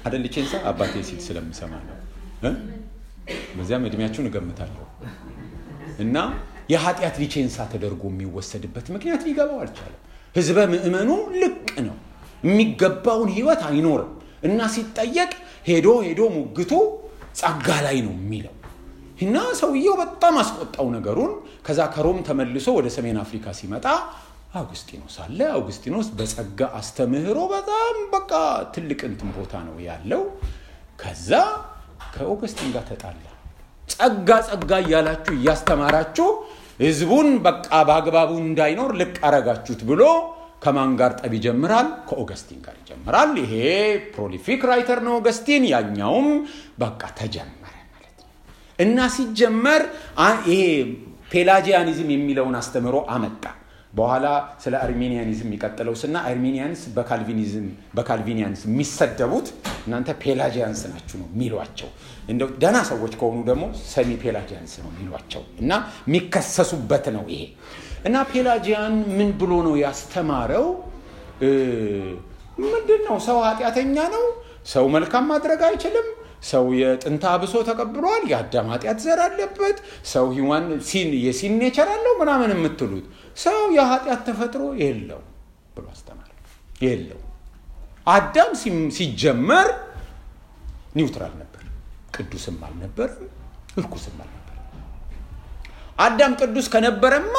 አደል ቼንሳ አባቴ ሲል ስለምሰማ ነው እ? በዚያም እድሜያችሁን እገምታለሁ እና የኃጢአት ሊቼንሳ ተደርጎ የሚወሰድበት ምክንያት ሊገባው አልቻለም። ህዝበ ምእመኑ ልቅ ነው፣ የሚገባውን ህይወት አይኖርም እና ሲጠየቅ ሄዶ ሄዶ ሙግቱ ጸጋ ላይ ነው የሚለው እና ሰውየው በጣም አስቆጣው ነገሩን። ከዛ ከሮም ተመልሶ ወደ ሰሜን አፍሪካ ሲመጣ አውግስጢኖስ አለ። አውግስጢኖስ በጸጋ አስተምህሮ በጣም በቃ ትልቅ እንትን ቦታ ነው ያለው። ከዛ ከኦገስቲን ጋር ተጣላ። ጸጋ ጸጋ እያላችሁ እያስተማራችሁ ህዝቡን በቃ በአግባቡ እንዳይኖር ልቅ አረጋችሁት ብሎ ከማን ጋር ጠብ ይጀምራል? ከኦገስቲን ጋር ይጀምራል። ይሄ ፕሮሊፊክ ራይተር ነው ኦገስቲን፣ ያኛውም በቃ ተጀመረ ማለት ነው። እና ሲጀመር አ- ይሄ ፔላጂያኒዝም የሚለውን አስተምህሮ አመጣ። በኋላ ስለ አርሜኒያኒዝም የሚቀጥለው ስና አርሜኒያንስ በካልቪኒዝም በካልቪኒያንስ የሚሰደቡት እናንተ ፔላጂያንስ ናችሁ ነው የሚሏቸው። እንደው ደህና ሰዎች ከሆኑ ደግሞ ሰሚ ፔላጂያንስ ነው የሚሏቸው እና የሚከሰሱበት ነው ይሄ እና ፔላጂያን ምን ብሎ ነው ያስተማረው? እ፣ ምንድን ነው ሰው ኃጢአተኛ ነው። ሰው መልካም ማድረግ አይችልም። ሰው የጥንታ አብሶ ተቀብሏል። የአዳም ኃጢአት ዘር አለበት። ሰው ሂዋን ሲን የሲን ኔቸር አለው ምናምን የምትሉት ሰው የኃጢአት ተፈጥሮ የለው ብሎ አስተማረ። የለው አዳም ሲም- ሲጀመር ኒውትራል ነበር፣ ቅዱስም አልነበረም፣ እርኩስም አልነበረም። አዳም ቅዱስ ከነበረማ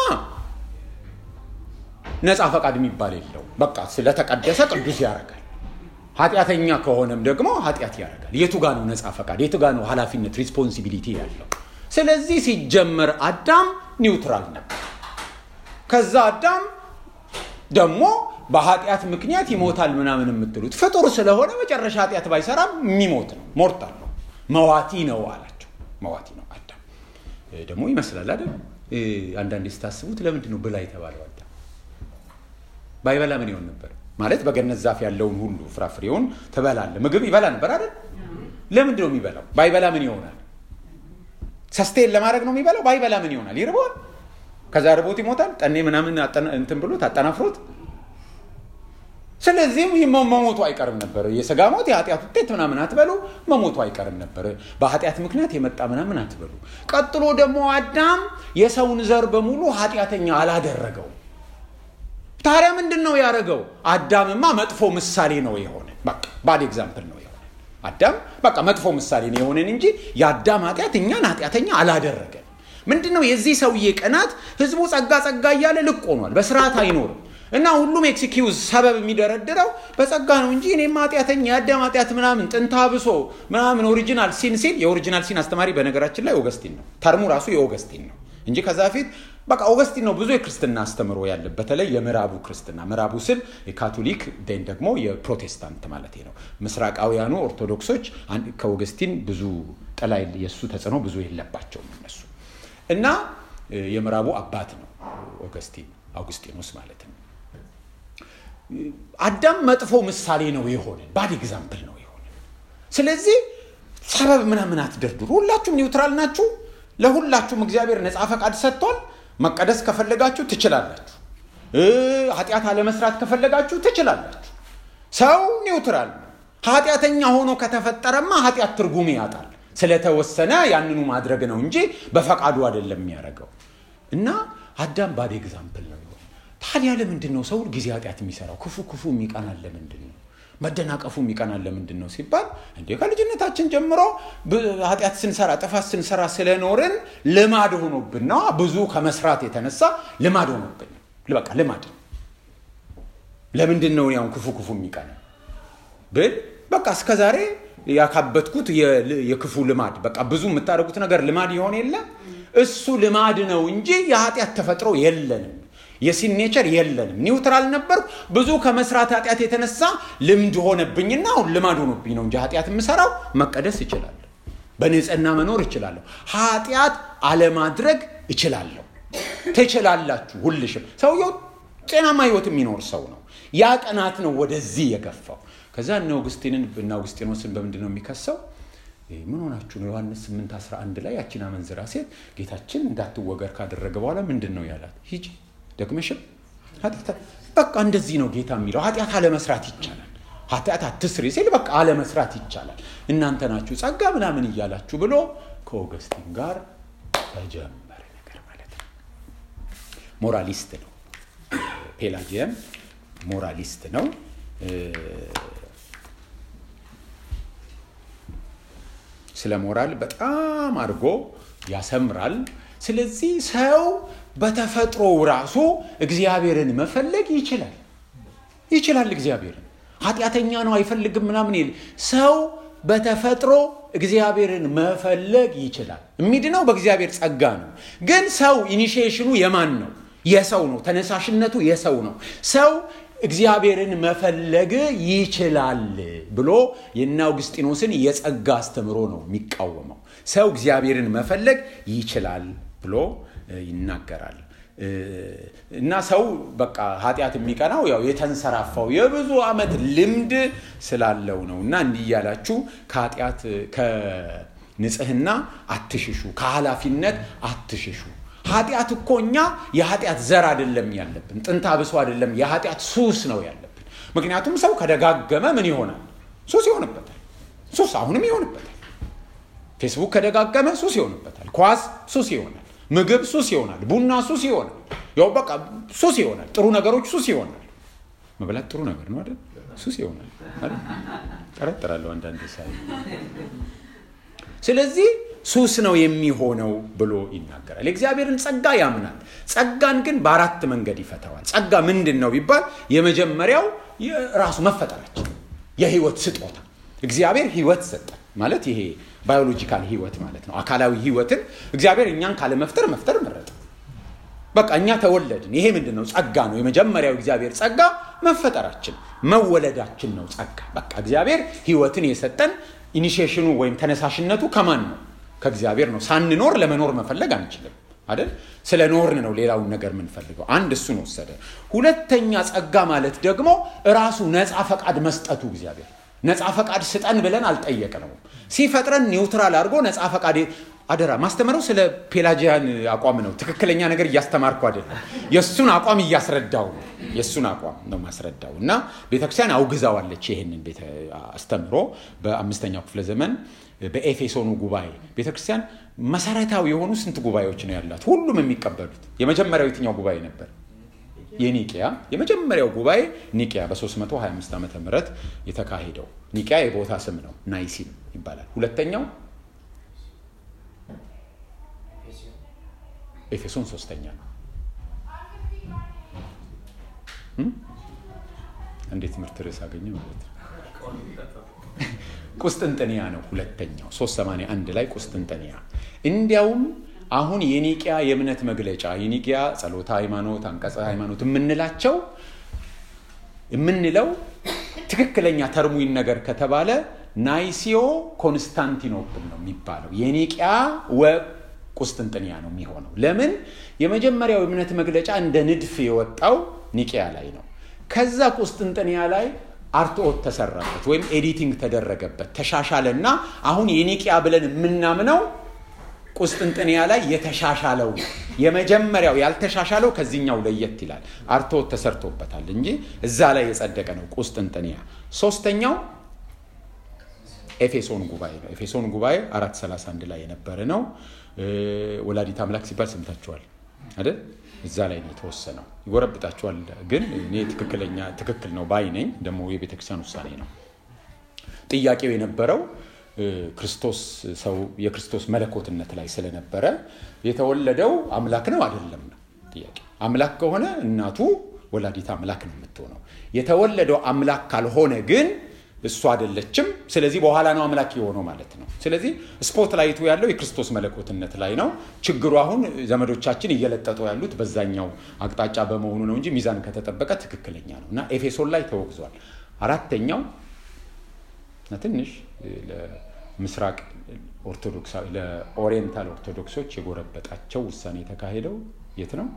ነፃ ፈቃድ የሚባል የለው። በቃ ስለተቀደሰ ቅዱስ ያደርጋል። ኃጢአተኛ ከሆነም ደግሞ ኃጢአት ያደርጋል። የቱ ጋ ነው ነፃ ፈቃድ? የቱ ጋ ነው ኃላፊነት ሪስፖንሲቢሊቲ ያለው? ስለዚህ ሲጀመር አዳም ኒውትራል ነበር። ከዛ አዳም ደግሞ በኃጢአት ምክንያት ይሞታል ምናምን የምትሉት ፍጡር ስለሆነ መጨረሻ ኃጢአት ባይሰራም የሚሞት ነው፣ ሞርታል ነው፣ መዋቲ ነው አላቸው። መዋቲ ነው አዳም እ፣ ደግሞ ይመስላል አይደል? እ፣ አንዳንዴ ስታስቡት ለምንድን ነው ብላ የተባለው አዳም? ባይበላ ምን ይሆን ነበር? ማለት በገነት ዛፍ ያለውን ሁሉ ፍራፍሬውን ትበላለ። ምግብ ይበላ ነበር አይደል? ለምንድን ነው የሚበላው? ባይበላ ምን ይሆናል? ሰስቴን ለማድረግ ነው የሚበላው። ባይበላ ምን ይሆናል? ይርበዋል። ከዛ ርቦት ይሞታል። ጠኔ ምናምን አጠና- እንትን ብሎት አጠናፍሮት ስለዚህም ይህ መ- መሞቱ አይቀርም ነበር። የስጋ ሞት የኃጢአት ውጤት ምናምን አትበሉ፣ መሞቱ አይቀርም ነበር። በኃጢአት ምክንያት የመጣ ምናምን አትበሉ። ቀጥሎ ደግሞ አዳም የሰውን ዘር በሙሉ ኃጢአተኛ አላደረገው። ታዲያ ምንድን ነው ያደረገው? አዳምማ መጥፎ ምሳሌ ነው የሆነ በቃ ባድ ኤግዛምፕል ነው የሆነ አዳም በቃ መጥፎ ምሳሌ ነው የሆነን እንጂ የአዳም ኃጢአት እኛን ኃጢአተኛ አላደረገን። ምንድን ነው የዚህ ሰውዬ ቅናት? ህዝቡ ጸጋ ጸጋ እያለ ልቅ ሆኗል። በስርዓት አይኖርም እና ሁሉም ኤክስኪውዝ ሰበብ የሚደረድረው በጸጋ ነው እንጂ እኔም ኃጢአተኛ የአዳም ኃጢአት ምናምን ጥንታ ብሶ ምናምን ኦሪጂናል ሲን ሲል የኦሪጂናል ሲን አስተማሪ በነገራችን ላይ ኦገስቲን ነው። ተርሙ ራሱ የኦገስቲን ነው እንጂ ከዛ በፊት በቃ ኦገስቲን ነው ብዙ የክርስትና አስተምሮ ያለ በተለይ የምዕራቡ ክርስትና ምዕራቡ ስል የካቶሊክ ን ደግሞ የፕሮቴስታንት ማለት ነው። ምስራቃውያኑ ኦርቶዶክሶች አን- ከኦገስቲን ብዙ ጥላ የለ- የእሱ ተጽዕኖ ብዙ የለባቸውም እነሱ እና እ፣ የምዕራቡ አባት ነው ኦገስቲን አውግስጢኖስ ማለት ነው። አዳም መጥፎ ምሳሌ ነው የሆነ ባድ ኤግዛምፕል ነው የሆነ። ስለዚህ ሰበብ ምናምን አትደርድሩ። ሁላችሁም ኒውትራል ናችሁ። ለሁላችሁም እግዚአብሔር ነፃ ፈቃድ ሰጥቷል። መቀደስ ከፈለጋችሁ ትችላላችሁ። እ፣ ኃጢአት አለመስራት ከፈለጋችሁ ትችላላችሁ። ሰው ኒውትራል ነው። ኃጢአተኛ ሆኖ ከተፈጠረማ ኃጢአት ትርጉም ያጣል። ስለተወሰነ ያንኑ ማድረግ ነው እንጂ በፈቃዱ አይደለም የሚያደርገው። እና አዳም ባድ ኤግዛምፕል ነው የሆነ። ታዲያ ለምንድን ነው ሰው ጊዜ ኃጢአት የሚሰራው? ክፉ ክፉ የሚቀናል ለምንድን ነው? መደናቀፉ የሚቀናል ለምንድን ነው ሲባል እንዴ ከልጅነታችን ጀምሮ ብ- ኃጢአት ስንሰራ ጥፋት ስንሰራ ስለኖርን ልማድ ሆኖብን ነው። ብዙ ከመስራት የተነሳ ልማድ ሆኖብን ነው። በቃ ልማድ ነው። ለምንድን ነው ያው ክፉ ክፉ የሚቀና ብል በቃ እስከ ዛሬ ያካበትኩት የ- የክፉ ልማድ በቃ ብዙ የምታደርጉት ነገር ልማድ ይሆን የለ እሱ ልማድ ነው እንጂ የኃጢአት ተፈጥሮ የለንም። የሲኔቸር የለንም። ኒውትራል ነበርኩ። ብዙ ከመስራት ኃጢአት የተነሳ ልምድ ሆነብኝና አሁን ልማድ ሆኖብኝ ነው እንጂ ኃጢአት የምሰራው መቀደስ እችላለሁ፣ በንጽህና መኖር እችላለሁ፣ ኃጢአት አለማድረግ እችላለሁ። ትችላላችሁ ሁልሽም። ሰውየው ጤናማ ህይወት የሚኖር ሰው ነው። ያ ቅናት ነው ወደዚህ የገፋው። ከዛ እነ አውግስቲንን እና አውግስጢኖስን በምንድን ነው የሚከሰው? ይህ ምን ሆናችሁ ነው? ዮሐንስ 8 11 ላይ ያችን አመንዝራ ሴት ጌታችን እንዳትወገር ካደረገ በኋላ ምንድን ነው ያላት? ሂጂ ደግመሽም ኃጢአት በቃ እንደዚህ ነው ጌታ የሚለው። ኃጢአት አለመስራት ይቻላል። ኃጢአት አትስሪ ሲል በቃ አለመስራት ይቻላል። እናንተ ናችሁ ጸጋ ምናምን እያላችሁ ብሎ ከኦገስቲን ጋር ተጀመረ ነገር ማለት ነው። ሞራሊስት ነው። ፔላጂየም ሞራሊስት ነው። ስለ ሞራል በጣም አድርጎ ያሰምራል። ስለዚህ ሰው በተፈጥሮው ራሱ እግዚአብሔርን መፈለግ ይችላል ይችላል። እግዚአብሔርን ኃጢአተኛ ነው አይፈልግም ምናምን ይል ሰው በተፈጥሮ እግዚአብሔርን መፈለግ ይችላል። የሚድነው በእግዚአብሔር ጸጋ ነው። ግን ሰው ኢኒሺዬሽኑ የማን ነው? የሰው ነው። ተነሳሽነቱ የሰው ነው። ሰው እግዚአብሔርን መፈለግ ይችላል ብሎ የእነ አውግስጢኖስን የጸጋ አስተምሮ ነው የሚቃወመው። ሰው እግዚአብሔርን መፈለግ ይችላል ብሎ ይናገራል። እና ሰው በቃ ኃጢአት የሚቀናው ያው የተንሰራፋው የብዙ ዓመት ልምድ ስላለው ነው። እና እንዲህ እያላችሁ ከኃጢአት ከንጽህና አትሽሹ፣ ከኃላፊነት አትሽሹ። ኃጢአት እኮ እኛ የኃጢአት ዘር አይደለም ያለብን፣ ጥንታ ብሶ አይደለም፣ የኃጢአት ሱስ ነው ያለብን። ምክንያቱም ሰው ከደጋገመ ምን ይሆናል? ሱስ ይሆንበታል። ሱስ አሁንም ይሆንበታል። ፌስቡክ ከደጋገመ ሱስ ይሆንበታል። ኳስ ሱስ ይሆናል። ምግብ ሱስ ይሆናል። ቡና ሱስ ይሆናል። ያው በቃ ሱስ ይሆናል። ጥሩ ነገሮች ሱስ ይሆናል። መብላት ጥሩ ነገር ነው አይደል? ሱስ ይሆናል አይደል? ጠረጥራለሁ አንዳንድ ሳይ። ስለዚህ ሱስ ነው የሚሆነው ብሎ ይናገራል። የእግዚአብሔርን ጸጋ ያምናል። ጸጋን ግን በአራት መንገድ ይፈተዋል። ጸጋ ምንድን ነው ቢባል የመጀመሪያው ራሱ መፈጠራችን የህይወት ስጦታ እግዚአብሔር ህይወት ሰጠን ማለት ይሄ ባዮሎጂካል ህይወት ማለት ነው። አካላዊ ህይወትን እግዚአብሔር እኛን ካለመፍጠር መፍጠር መረጠ። በቃ እኛ ተወለድን። ይሄ ምንድን ነው? ጸጋ ነው። የመጀመሪያው እግዚአብሔር ጸጋ መፈጠራችን መወለዳችን ነው ጸጋ። በቃ እግዚአብሔር ህይወትን የሰጠን ኢኒሺዬሽኑ ወይም ተነሳሽነቱ ከማን ነው? ከእግዚአብሔር ነው። ሳንኖር ለመኖር መፈለግ አንችልም አይደል? ስለ ኖርን ነው ሌላውን ነገር የምንፈልገው። አንድ እሱን ወሰደ። ሁለተኛ ጸጋ ማለት ደግሞ ራሱ ነፃ ፈቃድ መስጠቱ እግዚአብሔር ነፃ ፈቃድ ስጠን ብለን አልጠየቅነውም። ሲፈጥረን ኒውትራል አድርጎ ነፃ ፈቃድ አደራ ማስተምረው ስለ ፔላጂያን አቋም ነው። ትክክለኛ ነገር እያስተማርኩ አይደለም። የእሱን አቋም እያስረዳው ነው። የእሱን አቋም ነው ማስረዳው እና ቤተክርስቲያን አውግዛዋለች ይህንን ቤተ አስተምሮ በአምስተኛው ክፍለ ዘመን በኤፌሶኑ ጉባኤ ቤተክርስቲያን መሰረታዊ የሆኑ ስንት ጉባኤዎች ነው ያላት? ሁሉም የሚቀበሉት የመጀመሪያው የትኛው ጉባኤ ነበር? የኒቅያ የመጀመሪያው ጉባኤ ኒቅያ በ325 ዓመተ ምህረት የተካሄደው ኒቅያ የቦታ ስም ነው፣ ናይሲን ይባላል። ሁለተኛው ኤፌሶን ሶስተኛ ነው። እንዴት ትምህርት ርዕስ አገኘ ማለት ነው። ቁስጥንጥንያ ነው ሁለተኛው 381 ላይ ቁስጥንጥንያ እንዲያውም አሁን የኒቅያ የእምነት መግለጫ የኒቅያ ጸሎተ ሃይማኖት፣ አንቀጸ ሃይማኖት የምንላቸው የምንለው ትክክለኛ ተርሙኝ ነገር ከተባለ ናይሲዮ ኮንስታንቲኖፕል ነው የሚባለው። የኒቅያ ወቁስጥንጥንያ ነው የሚሆነው። ለምን? የመጀመሪያው የእምነት መግለጫ እንደ ንድፍ የወጣው ኒቅያ ላይ ነው። ከዛ ቁስጥንጥንያ ላይ አርትኦት ተሰራበት ወይም ኤዲቲንግ ተደረገበት፣ ተሻሻለና አሁን የኒቅያ ብለን የምናምነው ቁስጥንጥንያ ላይ የተሻሻለው የመጀመሪያው ያልተሻሻለው ከዚህኛው ለየት ይላል። አርትዖት ተሰርቶበታል እንጂ እዛ ላይ የጸደቀ ነው ቁስጥንጥንያ። ሶስተኛው ኤፌሶን ጉባኤ ነው። ኤፌሶን ጉባኤ 431 ላይ የነበረ ነው። ወላዲት አምላክ ሲባል ሰምታችኋል አይደል? እዛ ላይ ነው የተወሰነው። ይጎረብጣችኋል፣ ግን እኔ ትክክለኛ ትክክል ነው ባይ ነኝ። ደግሞ የቤተክርስቲያን ውሳኔ ነው። ጥያቄው የነበረው ክርስቶስ ሰው የክርስቶስ መለኮትነት ላይ ስለነበረ የተወለደው አምላክ ነው አይደለም ነው ጥያቄ። አምላክ ከሆነ እናቱ ወላዲት አምላክ ነው የምትሆነው። የተወለደው አምላክ ካልሆነ ግን እሱ አይደለችም። ስለዚህ በኋላ ነው አምላክ የሆነው ማለት ነው። ስለዚህ ስፖት ላይቱ ያለው የክርስቶስ መለኮትነት ላይ ነው። ችግሩ አሁን ዘመዶቻችን እየለጠጡ ያሉት በዛኛው አቅጣጫ በመሆኑ ነው እንጂ ሚዛን ከተጠበቀ ትክክለኛ ነው እና ኤፌሶን ላይ ተወግዟል። አራተኛው ትንሽ ምስራቅ ኦርቶዶክስ ለኦሪየንታል ኦርቶዶክሶች የጎረበጣቸው ውሳኔ የተካሄደው የት ነው?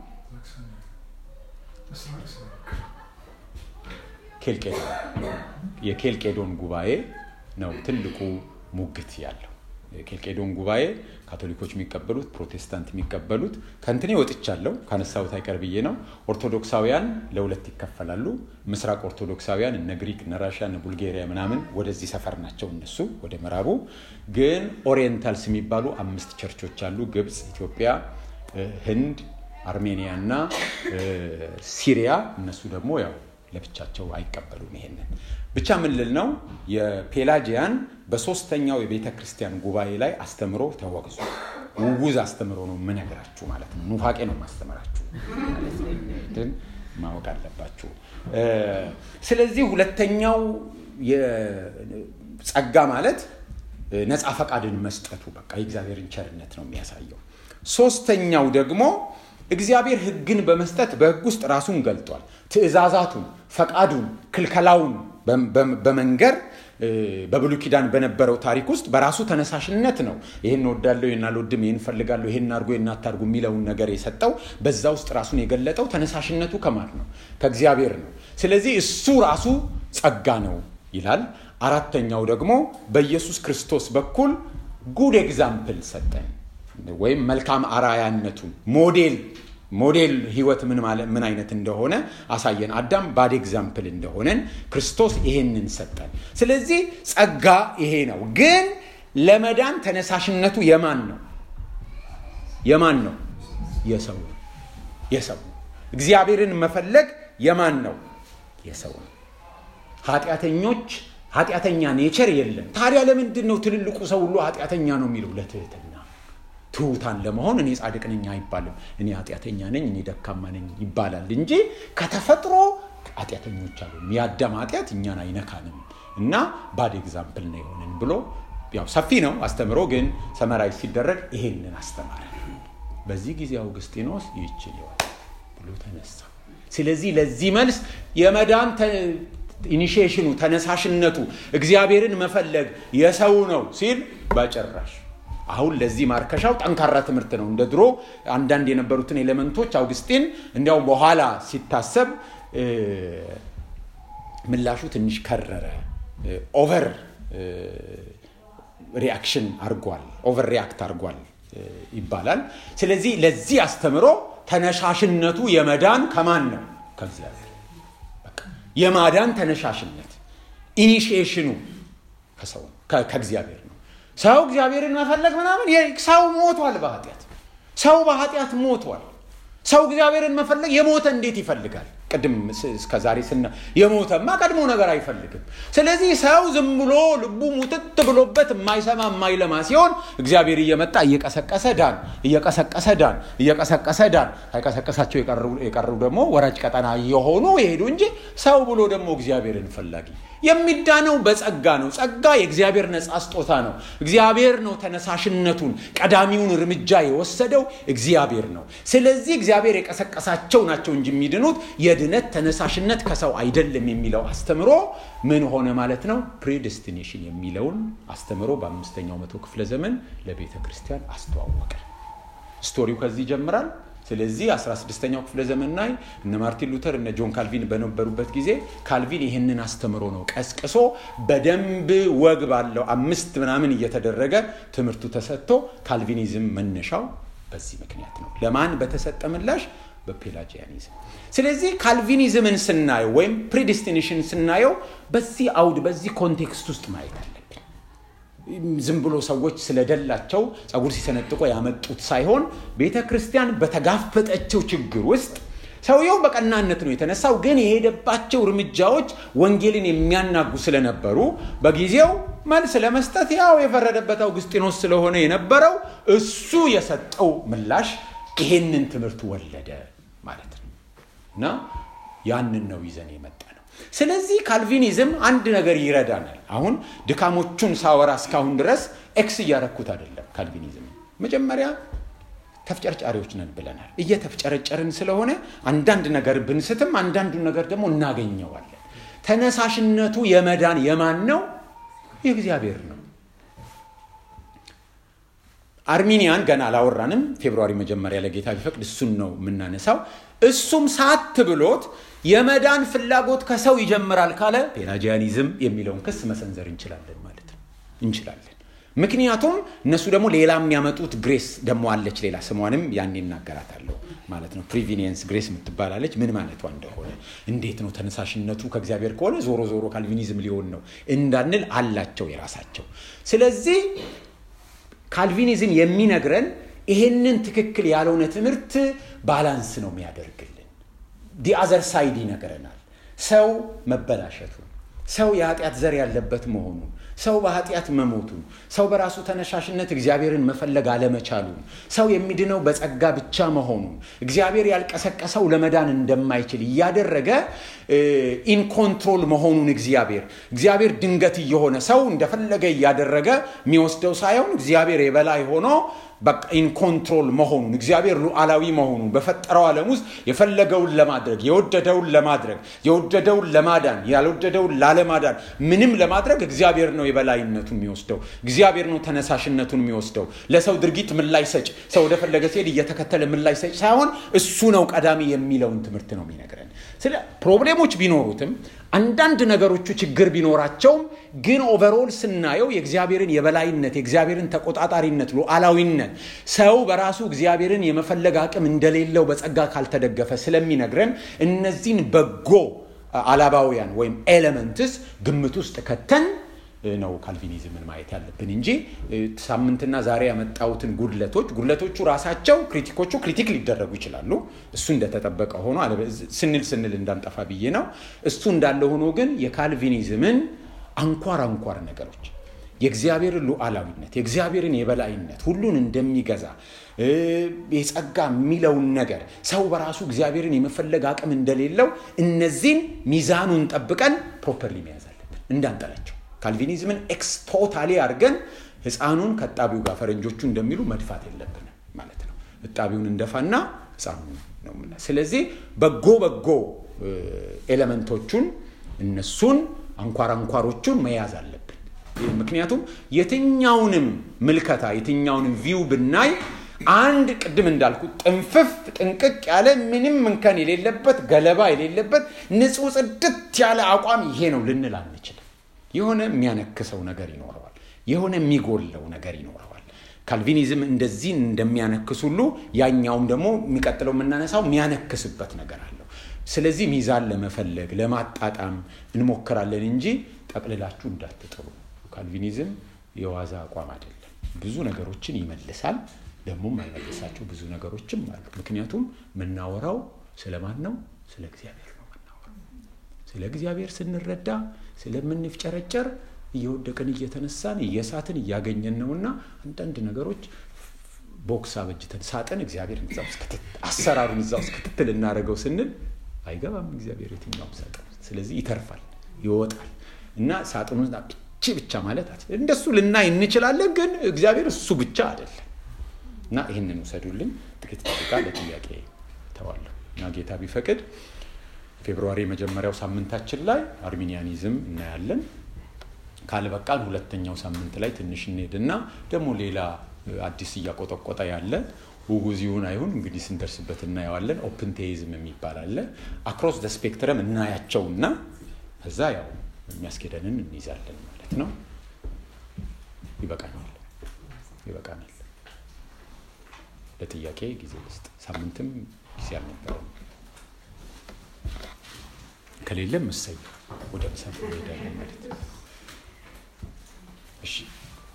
ኬልቄዶን የኬልቄዶን ጉባኤ ነው ትልቁ ሙግት ያለው ኬልቄዶን ጉባኤ ካቶሊኮች የሚቀበሉት ፕሮቴስታንት የሚቀበሉት ከእንትኔ ወጥቻለሁ ካነሳሁት አይቀር ብዬ ነው። ኦርቶዶክሳውያን ለሁለት ይከፈላሉ። ምስራቅ ኦርቶዶክሳውያን እነ ግሪክ፣ እነ ራሽያ፣ እነ ቡልጌሪያ ምናምን ወደዚህ ሰፈር ናቸው እነሱ ወደ ምዕራቡ። ግን ኦሪየንታልስ የሚባሉ አምስት ቸርቾች አሉ። ግብፅ፣ ኢትዮጵያ፣ ህንድ፣ አርሜኒያ እና ሲሪያ። እነሱ ደግሞ ያው ለብቻቸው አይቀበሉም ይሄንን ብቻ ምን ልል ነው የፔላጂያን በሶስተኛው የቤተ ክርስቲያን ጉባኤ ላይ አስተምሮ ተወግዞ ውጉዝ አስተምሮ ነው የምነግራችሁ ማለት ነው። ኑፋቄ ነው ማስተምራችሁ ግን ማወቅ አለባችሁ። ስለዚህ ሁለተኛው ጸጋ ማለት ነፃ ፈቃድን መስጠቱ በቃ የእግዚአብሔርን ቸርነት ነው የሚያሳየው። ሶስተኛው ደግሞ እግዚአብሔር ሕግን በመስጠት በሕግ ውስጥ ራሱን ገልጧል። ትእዛዛቱን፣ ፈቃዱን፣ ክልከላውን በመንገር በብሉይ ኪዳን በነበረው ታሪክ ውስጥ በራሱ ተነሳሽነት ነው ይህን ወዳለሁ፣ ይህን አልወድም፣ ይህን እፈልጋለሁ፣ ይህን አድርጎ ይህን አታርጉ የሚለውን ነገር የሰጠው በዛ ውስጥ ራሱን የገለጠው ተነሳሽነቱ ከማን ነው? ከእግዚአብሔር ነው። ስለዚህ እሱ ራሱ ጸጋ ነው ይላል። አራተኛው ደግሞ በኢየሱስ ክርስቶስ በኩል ጉድ ኤግዛምፕል ሰጠን ወይም መልካም አራያነቱን ሞዴል ሞዴል ህይወት ምን ማለት ምን አይነት እንደሆነ አሳየን። አዳም ባድ ኤግዛምፕል እንደሆነን ክርስቶስ ይሄንን ሰጠን። ስለዚህ ጸጋ ይሄ ነው። ግን ለመዳን ተነሳሽነቱ የማን ነው? የማን ነው? የሰው ነው። የሰው ነው። እግዚአብሔርን መፈለግ የማን ነው? የሰው ነው። ኃጢአተኞች ኃጢአተኛ ኔቸር የለም። ታዲያ ለምንድን ነው ትልልቁ ሰው ሁሉ ኃጢአተኛ ነው የሚለው? ለትህትና ትሑታን ለመሆን እኔ ጻድቅ ነኝ አይባልም። እኔ ኃጢአተኛ ነኝ፣ እኔ ደካማ ነኝ ይባላል እንጂ ከተፈጥሮ ኃጢአተኞች አሉ። የአዳም ኃጢአት እኛን አይነካንም እና ባድ ኤግዛምፕል ነው የሆንን ብሎ ያው ሰፊ ነው አስተምሮ፣ ግን ሰመራዊ ሲደረግ ይሄንን አስተማረ። በዚህ ጊዜ አውግስጢኖስ ይችል ይሆን ብሎ ተነሳ። ስለዚህ ለዚህ መልስ የመዳን ኢኒሽሽኑ ተነሳሽነቱ እግዚአብሔርን መፈለግ የሰው ነው ሲል በጭራሽ አሁን ለዚህ ማርከሻው ጠንካራ ትምህርት ነው። እንደ ድሮ አንዳንድ የነበሩትን ኤሌመንቶች አውግስጢን እንዲያውም በኋላ ሲታሰብ ምላሹ ትንሽ ከረረ። ኦቨር ሪአክሽን አርጓል፣ ኦቨር ሪያክት አርጓል ይባላል። ስለዚህ ለዚህ አስተምሮ ተነሻሽነቱ የመዳን ከማን ነው? ከእግዚአብሔር። የማዳን ተነሻሽነት ኢኒሺዬሽኑ ከሰው ከእግዚአብሔር ነው። ሰው እግዚአብሔርን መፈለግ ምናምን ሰው ሞቷል በኃጢአት ሰው በኃጢአት ሞቷል። ሰው እግዚአብሔርን መፈለግ የሞተ እንዴት ይፈልጋል? ቅድም እስከ ዛሬ ስና የሞተማ ቀድሞ ነገር አይፈልግም። ስለዚህ ሰው ዝም ብሎ ልቡ ሙጥጥ ብሎበት የማይሰማ የማይለማ ሲሆን እግዚአብሔር እየመጣ እየቀሰቀሰ ዳን፣ እየቀሰቀሰ ዳን፣ እየቀሰቀሰ ዳን። ሳይቀሰቀሳቸው የቀሩ ደግሞ ወራጅ ቀጠና እየሆኑ የሄዱ እንጂ ሰው ብሎ ደግሞ እግዚአብሔርን ፈላጊ የሚዳነው በጸጋ ነው። ጸጋ የእግዚአብሔር ነጻ ስጦታ ነው። እግዚአብሔር ነው ተነሳሽነቱን ቀዳሚውን እርምጃ የወሰደው እግዚአብሔር ነው። ስለዚህ እግዚአብሔር የቀሰቀሳቸው ናቸው እንጂ የሚድኑት የድነት ተነሳሽነት ከሰው አይደለም የሚለው አስተምሮ ምን ሆነ ማለት ነው? ፕሬዴስቲኔሽን የሚለውን አስተምሮ በአምስተኛው መቶ ክፍለ ዘመን ለቤተ ክርስቲያን አስተዋወቀ። ስቶሪው ከዚህ ይጀምራል። ስለዚህ 16ኛው ክፍለ ዘመን ላይ እነ ማርቲን ሉተር እነ ጆን ካልቪን በነበሩበት ጊዜ ካልቪን ይህንን አስተምሮ ነው ቀስቅሶ በደንብ ወግ ባለው አምስት ምናምን እየተደረገ ትምህርቱ ተሰጥቶ ካልቪኒዝም መነሻው በዚህ ምክንያት ነው። ለማን በተሰጠ ምላሽ? በፔላጂያኒዝም። ስለዚህ ካልቪኒዝምን ስናየው ወይም ፕሪዲስቲኔሽን ስናየው በዚህ አውድ በዚህ ኮንቴክስት ውስጥ ማየት አለብን። ዝም ብሎ ሰዎች ስለደላቸው ጸጉር ሲሰነጥቆ ያመጡት ሳይሆን ቤተ ክርስቲያን በተጋፈጠችው ችግር ውስጥ ሰውየው በቀናነት ነው የተነሳው፣ ግን የሄደባቸው እርምጃዎች ወንጌልን የሚያናጉ ስለነበሩ በጊዜው መልስ ለመስጠት ያው የፈረደበት አውግስጢኖስ ስለሆነ የነበረው እሱ የሰጠው ምላሽ ይሄንን ትምህርት ወለደ ማለት ነው እና ያንን ነው ይዘን የመጣ ነው። ስለዚህ ካልቪኒዝም አንድ ነገር ይረዳናል። አሁን ድካሞቹን ሳወራ እስካሁን ድረስ ኤክስ እያረኩት አይደለም። ካልቪኒዝም መጀመሪያ ተፍጨርጫሪዎች ነን ብለናል። እየተፍጨረጨርን ስለሆነ አንዳንድ ነገር ብንስትም አንዳንዱን ነገር ደግሞ እናገኘዋለን። ተነሳሽነቱ የመዳን የማን ነው? የእግዚአብሔር ነው። አርሚኒያን ገና አላወራንም። ፌብሩዋሪ መጀመሪያ ለጌታ ቢፈቅድ እሱን ነው የምናነሳው። እሱም ሳት ብሎት የመዳን ፍላጎት ከሰው ይጀምራል ካለ ፔላጂያኒዝም የሚለውን ክስ መሰንዘር እንችላለን ማለት ነው። እንችላለን። ምክንያቱም እነሱ ደግሞ ሌላ የሚያመጡት ግሬስ ደግሞ አለች ሌላ ስሟንም ያን ይናገራታለሁ ማለት ነው ፕሪቪኒየንስ ግሬስ የምትባላለች ምን ማለቷ እንደሆነ እንዴት ነው ተነሳሽነቱ ከእግዚአብሔር ከሆነ ዞሮ ዞሮ ካልቪኒዝም ሊሆን ነው እንዳንል አላቸው የራሳቸው ስለዚህ ካልቪኒዝም የሚነግረን ይሄንን ትክክል ያልሆነ ትምህርት ባላንስ ነው የሚያደርግልን ዲአዘር ሳይድ ይነግረናል ሰው መበላሸቱን ሰው የኃጢአት ዘር ያለበት መሆኑን ሰው በኃጢአት መሞቱን ሰው በራሱ ተነሻሽነት እግዚአብሔርን መፈለግ አለመቻሉን ሰው የሚድነው በጸጋ ብቻ መሆኑን እግዚአብሔር ያልቀሰቀሰው ለመዳን እንደማይችል እያደረገ ኢንኮንትሮል መሆኑን እግዚአብሔር እግዚአብሔር ድንገት እየሆነ ሰው እንደፈለገ እያደረገ የሚወስደው ሳይሆን እግዚአብሔር የበላይ ሆኖ በቃ ኢንኮንትሮል መሆኑን እግዚአብሔር ሉዓላዊ መሆኑን በፈጠረው ዓለም ውስጥ የፈለገውን ለማድረግ የወደደውን ለማድረግ የወደደውን ለማዳን ያልወደደውን ላለማዳን ምንም ለማድረግ እግዚአብሔር ነው የበላይነቱን የሚወስደው እግዚአብሔር ነው ተነሳሽነቱን የሚወስደው ለሰው ድርጊት ምላሽ ሰጭ ሰው ወደፈለገ ሲሄድ እየተከተለ ምላሽ ሰጭ ሳይሆን እሱ ነው ቀዳሚ የሚለውን ትምህርት ነው የሚነግረን ስለ ፕሮብሌሞች ቢኖሩትም አንዳንድ ነገሮቹ ችግር ቢኖራቸውም ግን ኦቨሮል ስናየው የእግዚአብሔርን የበላይነት የእግዚአብሔርን ተቆጣጣሪነት ሉዓላዊነት ሰው በራሱ እግዚአብሔርን የመፈለግ አቅም እንደሌለው በጸጋ ካልተደገፈ ስለሚነግረን እነዚህን በጎ አላባውያን ወይም ኤሌመንትስ ግምት ውስጥ ከተን ነው ካልቪኒዝምን ማየት ያለብን እንጂ ሳምንትና ዛሬ ያመጣሁትን ጉድለቶች ጉድለቶቹ ራሳቸው ክሪቲኮቹ ክሪቲክ ሊደረጉ ይችላሉ እሱ እንደተጠበቀ ሆኖ ስንል ስንል እንዳንጠፋ ብዬ ነው እሱ እንዳለ ሆኖ ግን የካልቪኒዝምን አንኳር አንኳር ነገሮች የእግዚአብሔርን ሉዓላዊነት የእግዚአብሔርን የበላይነት ሁሉን እንደሚገዛ የጸጋ የሚለውን ነገር ሰው በራሱ እግዚአብሔርን የመፈለግ አቅም እንደሌለው እነዚህን ሚዛኑን ጠብቀን ፕሮፐርሊ መያዝ አለብን እንዳንጠላቸው ካልቪኒዝምን ኤክስ ቶታሊ አድርገን ህፃኑን ከጣቢው ጋር ፈረንጆቹ እንደሚሉ መድፋት የለብንም ማለት ነው እጣቢውን እንደፋና ህፃኑን ነው ምና ስለዚህ በጎ በጎ ኤሌመንቶቹን እነሱን አንኳር አንኳሮቹን መያዝ አለብን ምክንያቱም የትኛውንም ምልከታ የትኛውንም ቪው ብናይ አንድ ቅድም እንዳልኩት ጥንፍፍ ጥንቅቅ ያለ ምንም እንከን የሌለበት ገለባ የሌለበት ንጹህ ጽድት ያለ አቋም ይሄ ነው ልንል አንችልም የሆነ የሚያነክሰው ነገር ይኖረዋል የሆነ የሚጎለው ነገር ይኖረዋል ካልቪኒዝም እንደዚህ እንደሚያነክስ ሁሉ ያኛውም ደግሞ የሚቀጥለው የምናነሳው የሚያነክስበት ነገር አለው ስለዚህ ሚዛን ለመፈለግ ለማጣጣም እንሞክራለን እንጂ ጠቅልላችሁ እንዳትጥሩ ካልቪኒዝም የዋዛ አቋም አይደለም ብዙ ነገሮችን ይመልሳል ደግሞ የማይመልሳቸው ብዙ ነገሮችም አሉ ምክንያቱም የምናወራው ስለማን ነው ስለ እግዚአብሔር ነው የምናወራው ስለ እግዚአብሔር ስንረዳ ስለምንፍጨረጨር እየወደቅን እየተነሳን እየሳትን እያገኘን ነውና አንዳንድ ነገሮች ቦክስ አበጅተን ሳጥን እግዚአብሔር እዛ ውስጥ አሰራሩን እዛ ውስጥ ክትትል እናደርገው ስንል አይገባም እግዚአብሔር የትኛውም ሳጥን ስለዚህ ይተርፋል ይወጣል እና ሳጥኑ እቺ ብቻ ማለት እንደሱ ልናይ እንችላለን ግን እግዚአብሔር እሱ ብቻ አይደለም እና ይህንን ውሰዱልኝ ጥቂት ደቂቃ ለጥያቄ ተዋለሁ እና ጌታ ቢፈቅድ ፌብርዋሪ የመጀመሪያው ሳምንታችን ላይ አርሚኒያኒዝም እናያለን ካልበቃን ሁለተኛው ሳምንት ላይ ትንሽ እንሄድና ደግሞ ሌላ አዲስ እያቆጠቆጠ ያለ ውጉዚውን አይሁን እንግዲህ ስንደርስበት እናየዋለን ኦፕን ቴይዝም የሚባል አለ አክሮስ ደ ስፔክትረም እናያቸውና እዛ ያው የሚያስኬደንን እንይዛለን ማለት ነው ይበቃናል ይበቃናል ለጥያቄ ጊዜ ውስጥ ሳምንትም ጊዜ አልነበረም ከሌለም እሰይ ወደ ምሳ እንሄዳለን ማለት ነው እሺ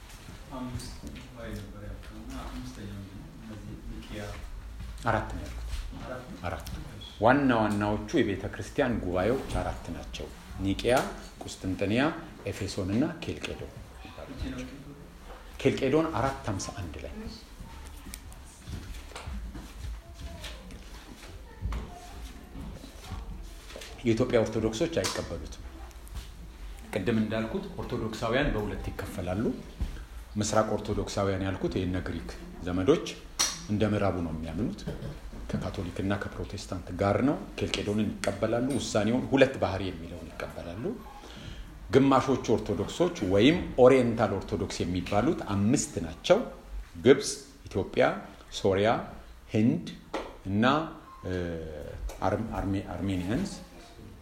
አራት ነው ያልኩት አራት ዋና ዋናዎቹ የቤተ ክርስቲያን ጉባኤዎች አራት ናቸው ኒቂያ ቁስጥንጥንያ ኤፌሶን እና ኬልቄዶን ኬልቄዶን አራት ሀምሳ አንድ ላይ የኢትዮጵያ ኦርቶዶክሶች አይቀበሉትም ቅድም እንዳልኩት ኦርቶዶክሳውያን በሁለት ይከፈላሉ ምስራቅ ኦርቶዶክሳውያን ያልኩት የነ ግሪክ ዘመዶች እንደ ምዕራቡ ነው የሚያምኑት ከካቶሊክና ከፕሮቴስታንት ጋር ነው ኬልቄዶንን ይቀበላሉ ውሳኔውን ሁለት ባህሪ የሚለውን ይቀበላሉ ግማሾቹ ኦርቶዶክሶች ወይም ኦሪየንታል ኦርቶዶክስ የሚባሉት አምስት ናቸው ግብፅ ኢትዮጵያ ሶሪያ ህንድ እና አርሜኒያንስ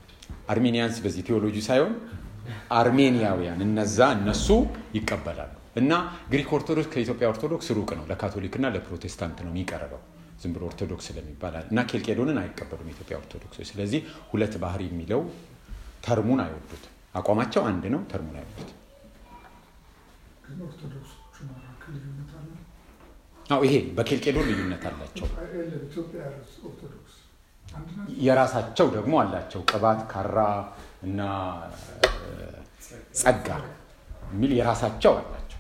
አርሜኒያንስ በዚህ ቴዎሎጂ ሳይሆን አርሜኒያውያን እነዛ እነሱ ይቀበላሉ እና ግሪክ ኦርቶዶክስ ከኢትዮጵያ ኦርቶዶክስ ሩቅ ነው። ለካቶሊክና ለፕሮቴስታንት ነው የሚቀርበው ዝም ብሎ ኦርቶዶክስ ስለሚባል እና ኬልቄዶንን አይቀበሉም የኢትዮጵያ ኦርቶዶክሶች። ስለዚህ ሁለት ባህሪ የሚለው ተርሙን አይወዱትም። አቋማቸው አንድ ነው፣ ተርሙን አይወዱትም። ግን ኦርቶዶክሶቹ መካከል ልዩነት አለ። አዎ ይሄ በኬልቄዶን ልዩነት አላቸው። የለም ኢትዮጵያ ኦርቶዶክስ አንድ ናቸው። የራሳቸው ደግሞ አላቸው ቅባት፣ ካራ እና ጸጋ የሚል የራሳቸው አላቸው።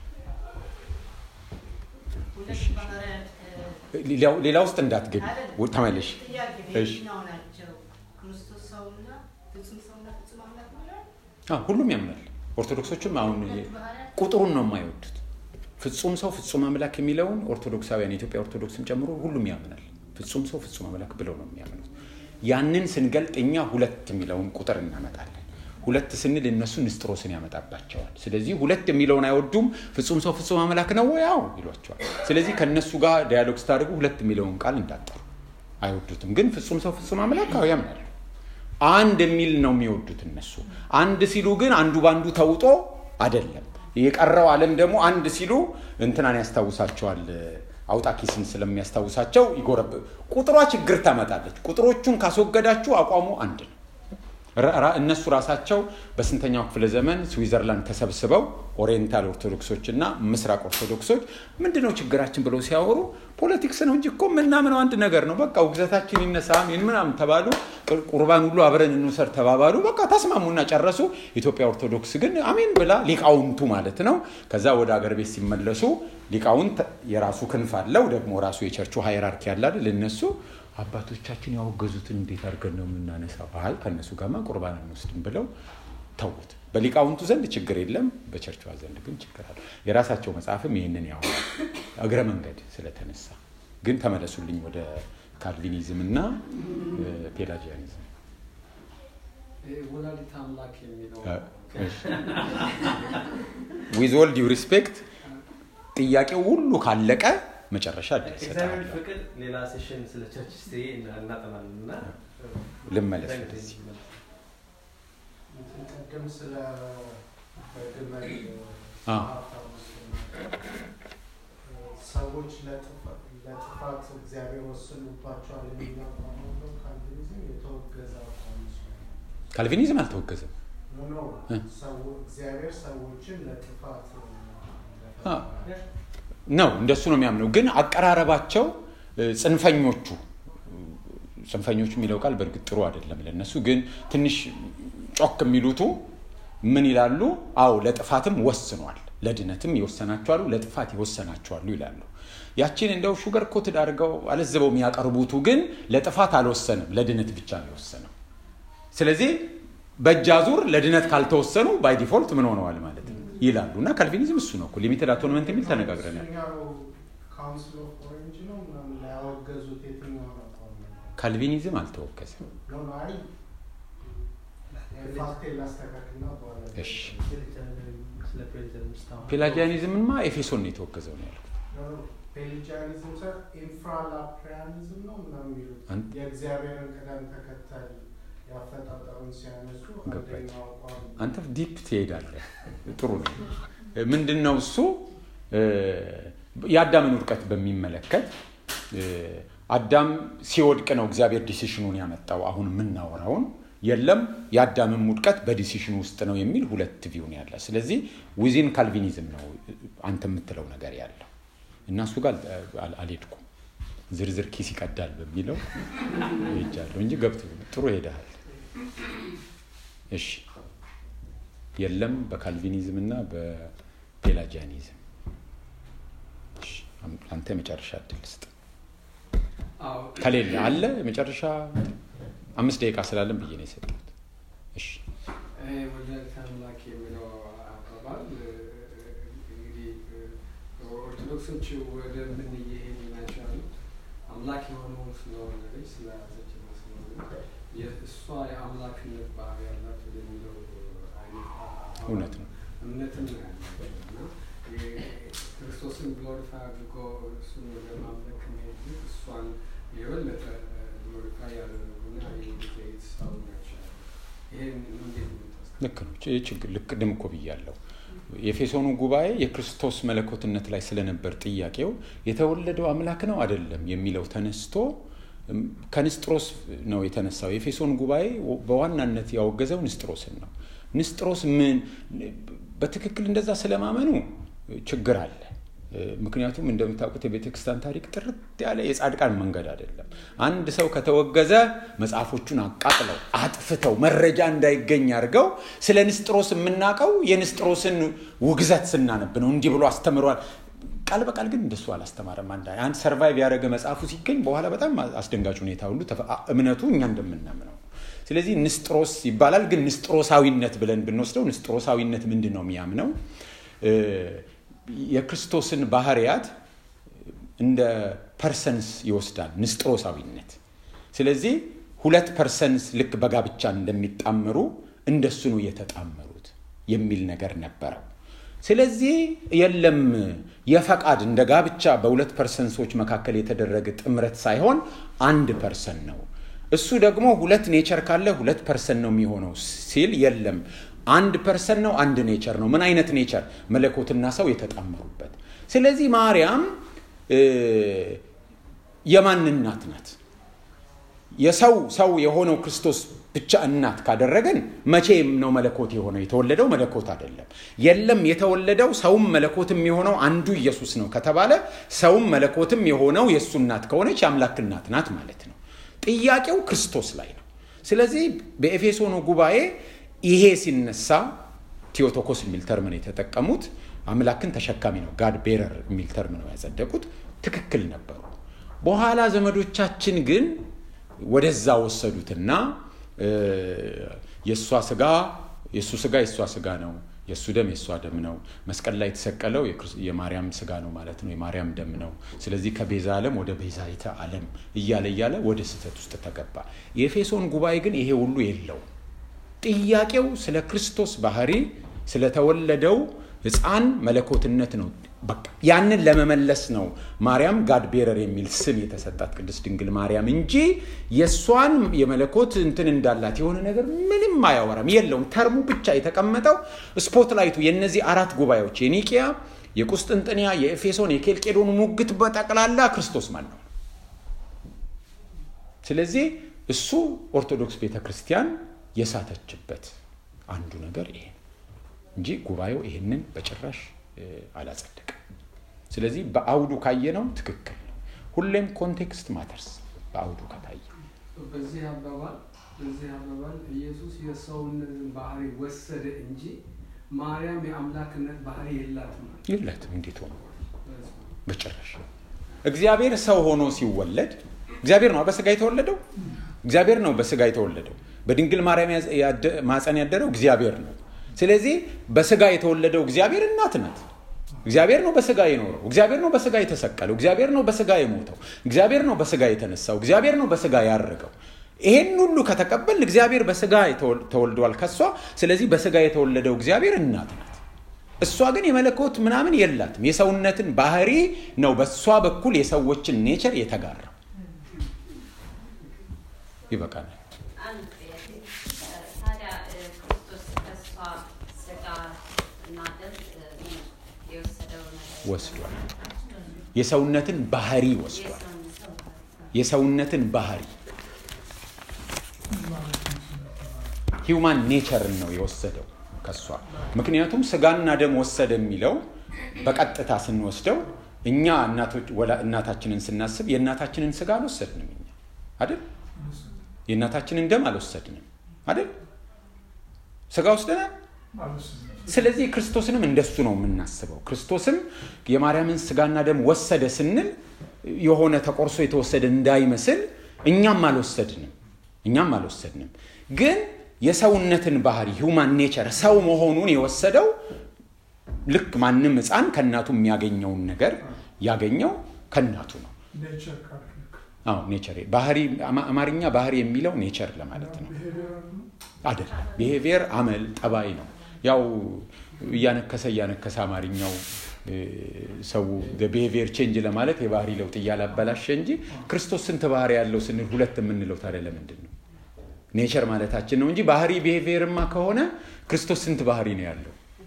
ሁለት ባህርያት ሌላው- ሌላ ውስጥ እንዳትገቢ ተመለሽ። ጥያቄ እሺ። የትኛው ናቸው? ክርስቶስ ሰውና ፍጹም ሰውና ፍጹም አምላክ ነው ይላል? አዎ፣ ሁሉም ያምናል። ኦርቶዶክሶችም አሁን ሁለት ባህርያት ቁጥሩን ነው የማይወዱት። ፍጹም ሰው ፍጹም አምላክ የሚለውን ኦርቶዶክሳውያን የኢትዮጵያ ኦርቶዶክስም ጨምሮ ሁሉም ያምናል። ፍጹም ሰው ፍጹም አምላክ ብለው ነው የሚያምኑት። ያንን ስንገልጥ እኛ ሁለት የሚለውን ቁጥር እናመጣለን። ሁለት ስንል እነሱ ንስጥሮስን ያመጣባቸዋል። ስለዚህ ሁለት የሚለውን አይወዱም። ፍጹም ሰው ፍጹም አምላክ ነው ወይ? አዎ ይሏቸዋል። ስለዚህ ከእነሱ ጋር ዲያሎግ ስታደርጉ ሁለት የሚለውን ቃል እንዳጠሩ አይወዱትም። ግን ፍጹም ሰው ፍጹም አምላክ አዎ ያምናሉ። አንድ የሚል ነው የሚወዱት እነሱ። አንድ ሲሉ ግን አንዱ በአንዱ ተውጦ አይደለም። የቀረው ዓለም ደግሞ አንድ ሲሉ እንትናን ያስታውሳቸዋል። አውጣኪስን ስለሚያስታውሳቸው ይጎረብ ቁጥሯ ችግር ታመጣለች። ቁጥሮቹን ካስወገዳችሁ አቋሙ አንድ ነው። ራ- ራ- እነሱ ራሳቸው በስንተኛው ክፍለ ዘመን ስዊዘርላንድ ተሰብስበው ኦሪየንታል ኦርቶዶክሶች እና ምስራቅ ኦርቶዶክሶች ምንድነው ችግራችን ብለው ሲያወሩ ፖለቲክስ ነው እንጂ እኮ የምናምነው አንድ ነገር ነው። በቃ ውግዘታችን ይነሳ ምን ምናምን ተባሉ። ቁር- ቁርባን ሁሉ አብረን እንውሰድ ተባባሉ። በቃ ተስማሙና ጨረሱ። ኢትዮጵያ ኦርቶዶክስ ግን አሜን ብላ ሊቃውንቱ ማለት ነው። ከዛ ወደ አገር ቤት ሲመለሱ ሊቃውንት የራሱ ክንፍ አለው ደግሞ ራሱ የቸርቹ ሃይራርኪ ያለ አይደል እነሱ አባቶቻችን ያወገዙትን እንዴት አድርገን ነው የምናነሳው? አይ ከእነሱ ጋርማ ቁርባን አንወስድም ብለው ተዉት። በሊቃውንቱ ዘንድ ችግር የለም፣ በቸርቿ ዘንድ ግን ችግር አለ። የራሳቸው መጽሐፍም ይህንን ያወራል። እግረ መንገድ ስለተነሳ ግን ተመለሱልኝ ወደ ካልቪኒዝም እና ፔላጂያኒዝም። ወላዲተ አምላክ የሚለው ዊዝ ኦል ዲው ሪስፔክት ጥያቄው ሁሉ ካለቀ መጨረሻ እድል እግዚአብሔር እሰጥሃለሁ። ፍቅድ ሌላ ሴሽን ስለ ቸርች ስትሪ እናጠናለን እና ልመለስ ወደዚህ። ቅድም ስለ በግመል አዎ። ሰዎች ለጥፋት ለጥፋት እግዚአብሔር ወስኑባቸዋል የሚለው አቋም ነው። ካልቪኒዝም የተወገዘ አቋም ነው። ካልቪኒዝም አልተወገዘም። ኖ ኖ እ? ሰው እግዚአብሔር ሰዎችን ለጥፋት አ- ነው እንደሱ ነው የሚያምነው። ግን አቀራረባቸው እ፣ ጽንፈኞቹ ጽንፈኞቹ የሚለው ቃል በእርግጥ ጥሩ አይደለም ለነሱ። ግን ትንሽ ጮክ የሚሉቱ ምን ይላሉ? አዎ ለጥፋትም ወስኗል፣ ለድነትም ይወሰናቸዋሉ፣ ለጥፋት ይወሰናቸዋሉ ይላሉ። ያችን እንደው ሹገር ኮትድ አድርገው አለዝበው የሚያቀርቡቱ ግን ለጥፋት አልወሰንም፣ ለድነት ብቻ ነው የወሰነው። ስለዚህ በእጅ አዙር ለድነት ካልተወሰኑ ባይ ዲፎልት ምን ሆነዋል ማለት ነው ይላሉ። እና ካልቪኒዝም እሱ ነው እኮ ሊሚትድ አቶንመንት የሚል ተነጋግረናል። ካውንስል ኦፍ ኦሬንጅ ነው ምናምን ላይ ያወገዙት የትኛውን አቋም ነው? ካልቪኒዝም አልተወገዘም። ኖ ኖ አይ ፋክቴን ላስተካክልና በኋላ እሺ ስለ ፕሬዚደንት ስታወራ ፔላጂያኒዝምማ ኤፌሶን ነው የተወገዘው ነው ያልኩት። ፔሊጃኒዝም ሳይሆን ኢንፍራላፕሪያኒዝም ነው ምናምን የሚሉት አንተ- የእግዚአብሔርን ቅደም ተከተል ያፈጣጠሩን ሲያነሱ ገባኝ። አንደኛው አቋም አንተ ዲፕ ትሄዳለህ። ጥሩ ነው። ምንድን ነው እሱ እ፣ የአዳምን ውድቀት በሚመለከት እ፣ አዳም ሲወድቅ ነው እግዚአብሔር ዲሲሽኑን ያመጣው። አሁን የምናወራውን የለም የአዳምን ውድቀት በዲሲሽኑ ውስጥ ነው የሚል ሁለት ቪው ነው ያለ። ስለዚህ ዊዚን ካልቪኒዝም ነው አንተ የምትለው ነገር ያለው እና እሱ ጋር አል- አልሄድኩም። ዝርዝር ኪስ ይቀዳል በሚለው ሄጃለሁ እንጂ ገብቶ ጥሩ ሄደሃል። እሺ የለም በካልቪኒዝም እና በፔላጂያኒዝም። እሺ፣ አም- አንተ የመጨረሻ እድል ስጥ። አዎ ከሌለ አለ የመጨረሻ አምስት ደቂቃ ስላለን ብዬ ነው የሰጠሁት። እሺ ይሄ ወላዲተ አምላክ የሚለው አባባል እ፣ እንግዲህ እ፣ ኦርቶዶክሶች ወደ ምን እየሄዱ ናቸው ያሉት አምላክ የሆነውን ስለወለደች ስለያዘች ነው ስለሆነ የእሷ የአምላክነት ባህሪ ያላት ወደሚለው አይነት አ- እውነት ነው። እምነትም ነው ያለው እና የ- ክርስቶስን ግሎሪፋይ አድርጎ እሱን ወደ ማምለክ መሄድ ግን እሷን የበለጠ ግሎሪፋይ ያደረጉና የጌታ ሰው ናቸው። ይሄን እንዴት ነው የምታስቀምጠው? ልክ ነው። ይህ ችግር ልክ ቅድም እኮ ብያለሁ። የኤፌሶኑ ጉባኤ የክርስቶስ መለኮትነት ላይ ስለነበር ጥያቄው የተወለደው አምላክ ነው አይደለም የሚለው ተነስቶ እም፣ ከንስጥሮስ ነው የተነሳው። የኤፌሶን ጉባኤ በዋናነት ያወገዘው ንስጥሮስን ነው። ንስጥሮስ ምን በትክክል እንደዛ ስለማመኑ ችግር አለ። ምክንያቱም እንደምታውቁት የቤተ ክርስቲያን ታሪክ ጥርት ያለ የጻድቃን መንገድ አይደለም። አንድ ሰው ከተወገዘ መጽሐፎቹን አቃጥለው አጥፍተው መረጃ እንዳይገኝ አድርገው ስለ ንስጥሮስ የምናውቀው የንስጥሮስን ውግዘት ስናነብ ነው። እንዲህ ብሎ አስተምሯል። ቃል በቃል ግን እንደሱ አላስተማረም። አንድ አንድ ሰርቫይቭ ያደረገ መጽሐፉ ሲገኝ በኋላ በጣም አስደንጋጭ ሁኔታ ሁሉ ተፈ- እምነቱ እኛ እንደምናምነው ስለዚህ ንስጥሮስ ይባላል። ግን ንስጥሮሳዊነት ብለን ብንወስደው ንስጥሮሳዊነት ምንድን ነው የሚያምነው? እ፣ የክርስቶስን ባህርያት እንደ ፐርሰንስ ይወስዳል ንስጥሮሳዊነት። ስለዚህ ሁለት ፐርሰንስ ልክ በጋብቻ እንደሚጣመሩ እንደሱ ነው የተጣመሩት የሚል ነገር ነበረው። ስለዚህ የለም የፈቃድ እንደ ጋብቻ በሁለት ፐርሰንሶች መካከል የተደረገ ጥምረት ሳይሆን አንድ ፐርሰን ነው። እሱ ደግሞ ሁለት ኔቸር ካለ ሁለት ፐርሰን ነው የሚሆነው ሲል የለም አንድ ፐርሰን ነው፣ አንድ ኔቸር ነው። ምን አይነት ኔቸር? መለኮትና ሰው የተጣመሩበት። ስለዚህ ማርያም እ፣ የማን እናት ናት? የሰው ሰው የሆነው ክርስቶስ ብቻ እናት ካደረገን መቼም ነው መለኮት የሆነው? የተወለደው መለኮት አይደለም። የለም የተወለደው ሰውም መለኮትም የሆነው አንዱ ኢየሱስ ነው ከተባለ ሰውም መለኮትም የሆነው የእሱ እናት ከሆነች የአምላክ እናት ናት ማለት ነው። ጥያቄው ክርስቶስ ላይ ነው። ስለዚህ በኤፌሶኑ ጉባኤ ይሄ ሲነሳ ቴዎቶኮስ የሚል ተርም ነው የተጠቀሙት። አምላክን ተሸካሚ ነው ጋድ ቤረር የሚል ተርም ነው ያጸደቁት። ትክክል ነበሩ። በኋላ ዘመዶቻችን ግን ወደዛ ወሰዱትና እ፣ የእሷ ስጋ የእሱ ስጋ የእሷ ስጋ ነው፣ የእሱ ደም የእሷ ደም ነው፣ መስቀል ላይ የተሰቀለው የክርስ- የማርያም ስጋ ነው ማለት ነው፣ የማርያም ደም ነው። ስለዚህ ከቤዛ ዓለም ወደ ቤዛይተ ዓለም እያለ እያለ ወደ ስህተት ውስጥ ተገባ። የኤፌሶን ጉባኤ ግን ይሄ ሁሉ የለውም። ጥያቄው ስለ ክርስቶስ ባህሪ ስለተወለደው ሕፃን መለኮትነት ነው። በቃ ያንን ለመመለስ ነው ማርያም ጋድ ቤረር የሚል ስም የተሰጣት ቅድስት ድንግል ማርያም እንጂ የእሷን የመለኮት እንትን እንዳላት የሆነ ነገር ምንም አያወራም፣ የለውም። ተርሙ ብቻ የተቀመጠው ስፖትላይቱ የእነዚህ አራት ጉባኤዎች የኒቂያ፣ የቁስጥንጥንያ፣ የኤፌሶን፣ የኬልቄዶን ሙግት በጠቅላላ ክርስቶስ ማን ነው? ስለዚህ እሱ ኦርቶዶክስ ቤተ ክርስቲያን የሳተችበት አንዱ ነገር ይሄ ነው እንጂ ጉባኤው ይህንን በጭራሽ እ፣ አላጸደቅም። ስለዚህ በአውዱ ካየነው ትክክል ነው። ሁሌም ኮንቴክስት ማተርስ በአውዱ ከታየ በዚህ አባባል በዚህ አባባል ኢየሱስ የሰውነትን ባህሪ ወሰደ እንጂ ማርያም የአምላክነት ባህሪ የላትም። የለትም። እንዴት ሆኖ በጭራሽ እግዚአብሔር ሰው ሆኖ ሲወለድ እግዚአብሔር ነው በስጋ የተወለደው። እግዚአብሔር ነው በስጋ የተወለደው። በድንግል ማርያም ያዘ- ያደ- ማፀን ያደረው እግዚአብሔር ነው። ስለዚህ በስጋ የተወለደው እግዚአብሔር እናት ናት። እግዚአብሔር ነው በስጋ የኖረው። እግዚአብሔር ነው በስጋ የተሰቀለው። እግዚአብሔር ነው በስጋ የሞተው። እግዚአብሔር ነው በስጋ የተነሳው። እግዚአብሔር ነው በስጋ ያረገው። ይሄን ሁሉ ከተቀበል እግዚአብሔር በስጋ የተወል- ተወልዷል ከሷ። ስለዚህ በስጋ የተወለደው እግዚአብሔር እናት ናት። እሷ ግን የመለኮት ምናምን የላትም። የሰውነትን ባህሪ ነው በእሷ በኩል የሰዎችን ኔቸር የተጋራው። ይበቃናል። አንድ ጥያቄ ታዲያ እ፣ ክርስቶስ ከእሷ ስጋ እና ደም እ፣ የወሰደው ነገር ወስዷል። የሰውነትን ባህሪ ወስዷል። የሰውን ሰው ባህሪ የሰውነትን ባህሪ ሂውማን ኔቸርን ነው የወሰደው ከሷ። ምክንያቱም ስጋና ደም ወሰደ የሚለው በቀጥታ ስንወስደው እኛ እናቶች ወላ- እናታችንን ስናስብ የእናታችንን ስጋ አልወሰድንም እኛ አይደል? የእናታችንን ደም አልወሰድንም አይደል? ስጋ ወስደናል። ስለዚህ ክርስቶስንም እንደሱ ነው የምናስበው። ክርስቶስም የማርያምን ስጋና ደም ወሰደ ስንል የሆነ ተቆርሶ የተወሰደ እንዳይመስል እኛም አልወሰድንም እኛም አልወሰድንም። ግን የሰውነትን ባህሪ ሂውማን ኔቸር ሰው መሆኑን የወሰደው ልክ ማንም ሕፃን ከእናቱ የሚያገኘውን ነገር ያገኘው ከእናቱ ነው። ኔቸር ካልክ አዎ ኔቸር ባህሪ አማ- አማርኛ ባህሪ የሚለው ኔቸር ለማለት ነው ብሄቪየር ነው አይደለም። ቢሄቪየር አመል ጠባይ ነው። ያው እያነከሰ እያነከሰ አማርኛው እ፣ ሰው ቢሄቪየር ቼንጅ ለማለት የባህሪ ለውጥ እያላበላሸ እንጂ ክርስቶስ ስንት ባህሪ ያለው ስንል ሁለት የምንለው ታዲያ ለምንድን ነው? ኔቸር ማለታችን ነው እንጂ ባህሪ ቢሄቪየርማ ከሆነ ክርስቶስ ስንት ባህሪ ነው ያለው?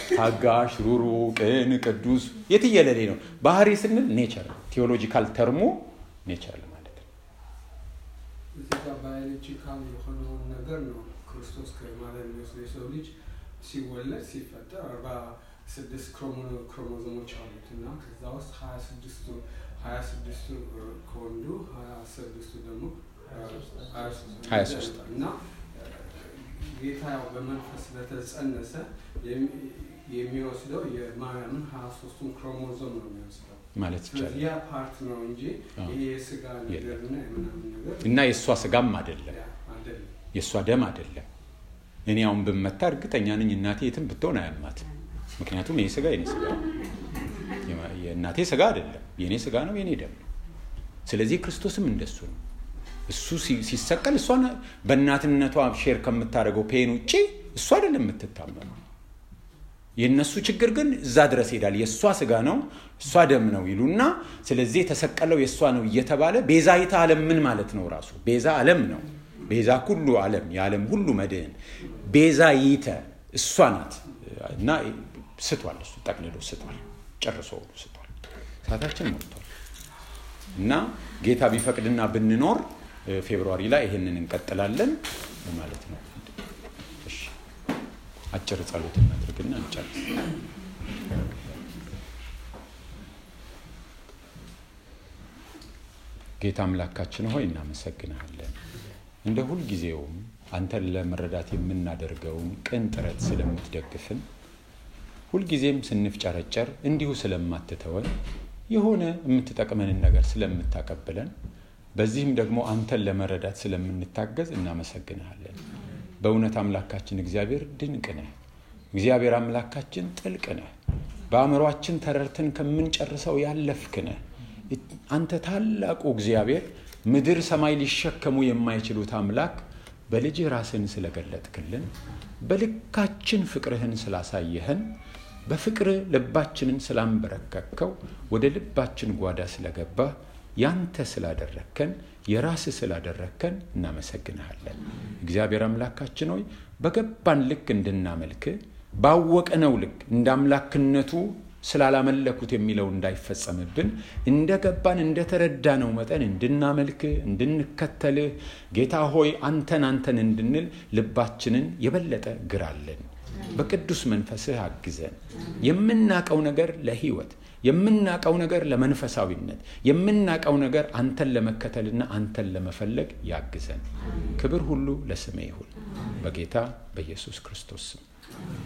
ታጋሽ፣ ሩሩ፣ ቅን፣ ቅዱስ የትየለሌ ነው። ባህሪ ስንል ኔቸር ቴዎሎጂካል ተርሞ ኔቸር ማለት ነው። እዚህ ጋር ባዮሎጂካል የሆነውን ነገር ነው ክርስቶስ ከማለት የሚወስደው የሰው ልጅ ሲወለድ ሲፈጠር አርባ ስድስት ክሮሞዞሞች አሉት እና ከዛ ውስጥ ሀያ ስድስቱ ሀያ ስድስቱ ከወንዱ ሀያ ስድስቱ ደግሞ ሀያ ሶስት እና ጌታ ያው በመንፈስ ስለተጸነሰ የሚ- የሚወስደው የማርያምን ሀያ ሶስቱን ክሮሞዞም ነው የሚወስደው። ማለት ስለዚህ ይቻላል ያ ፓርት ነው እንጂ አዎ። ይሄ የስጋ ነገርና የምናምን ነገር እና የእሷ ስጋም አይደለም ያ አይደለም። የእሷ ደም አይደለም። እኔ አሁን ብመታ እርግጠኛ ነኝ እናቴ የትም ብትሆን አያማት። ምክንያቱም ይህ ስጋ የኔ ስጋ ነው። የማ- የእናቴ ስጋ አይደለም፣ የኔ ስጋ ነው፣ የኔ ደም ነው። ስለዚህ ክርስቶስም እንደሱ ነው። እሱ ሲ- ሲሰቀል እሷን በእናትነቷ ሼር ከምታደርገው ፔን ውጭ እሱ አይደለም የምትታመመው። የእነሱ ችግር ግን እዛ ድረስ ይሄዳል። የእሷ ስጋ ነው እሷ ደም ነው ይሉና ስለዚህ የተሰቀለው የእሷ ነው እየተባለ ቤዛይተ ዓለም ምን ማለት ነው? ራሱ ቤዛ ዓለም ነው። ቤዛ ኩሉ ዓለም የዓለም ሁሉ መድህን ቤዛይተ እሷ ናት እና ስቷል። እሱ ጠቅልሎ ስቷል። ጨርሶ ስቷል። ሰዓታችን ሞልቷል እና ጌታ ቢፈቅድና ብንኖር እ፣ ፌብሩዋሪ ላይ ይሄንን እንቀጥላለን ማለት ነው። እሺ አጭር ጸሎት እናድርግና እንጨርስ። ጌታ አምላካችን ሆይ እናመሰግንሃለን። እንደ ሁልጊዜውም አንተን ለመረዳት የምናደርገውን ቅን ጥረት ስለምትደግፍን ሁልጊዜም ስንፍጨረጨር እንዲሁ ስለማትተወን የሆነ የምትጠቅመንን ነገር ስለምታቀብለን በዚህም ደግሞ አንተን ለመረዳት ስለምንታገዝ እናመሰግንሃለን። በእውነት አምላካችን እግዚአብሔር ድንቅ ነህ። እግዚአብሔር አምላካችን ጥልቅ ነህ። በአእምሯችን ተረድተን ከምንጨርሰው ያለፍክ ነህ። አንተ ታላቁ እግዚአብሔር ምድር ሰማይ ሊሸከሙ የማይችሉት አምላክ በልጅህ ራስህን ስለገለጥክልን በልካችን ፍቅርህን ስላሳየህን በፍቅር ልባችንን ስላንበረከከው ወደ ልባችን ጓዳ ስለገባ ያንተ ስላደረግከን የራስ ስላደረግከን እናመሰግንሃለን። እግዚአብሔር አምላካችን ሆይ በገባን ልክ እንድናመልክ ባወቅነው ልክ እንደ አምላክነቱ ስላላመለኩት የሚለው እንዳይፈጸምብን እንደ ገባን እንደ ተረዳነው መጠን እንድናመልክ እንድንከተልህ ጌታ ሆይ አንተን አንተን እንድንል ልባችንን የበለጠ ግራለን። በቅዱስ መንፈስህ አግዘን። የምናቀው ነገር ለህይወት የምናቀው ነገር ለመንፈሳዊነት የምናቀው ነገር አንተን ለመከተልና አንተን ለመፈለግ ያግዘን። ክብር ሁሉ ለስሜ ይሁን በጌታ በኢየሱስ ክርስቶስ ስም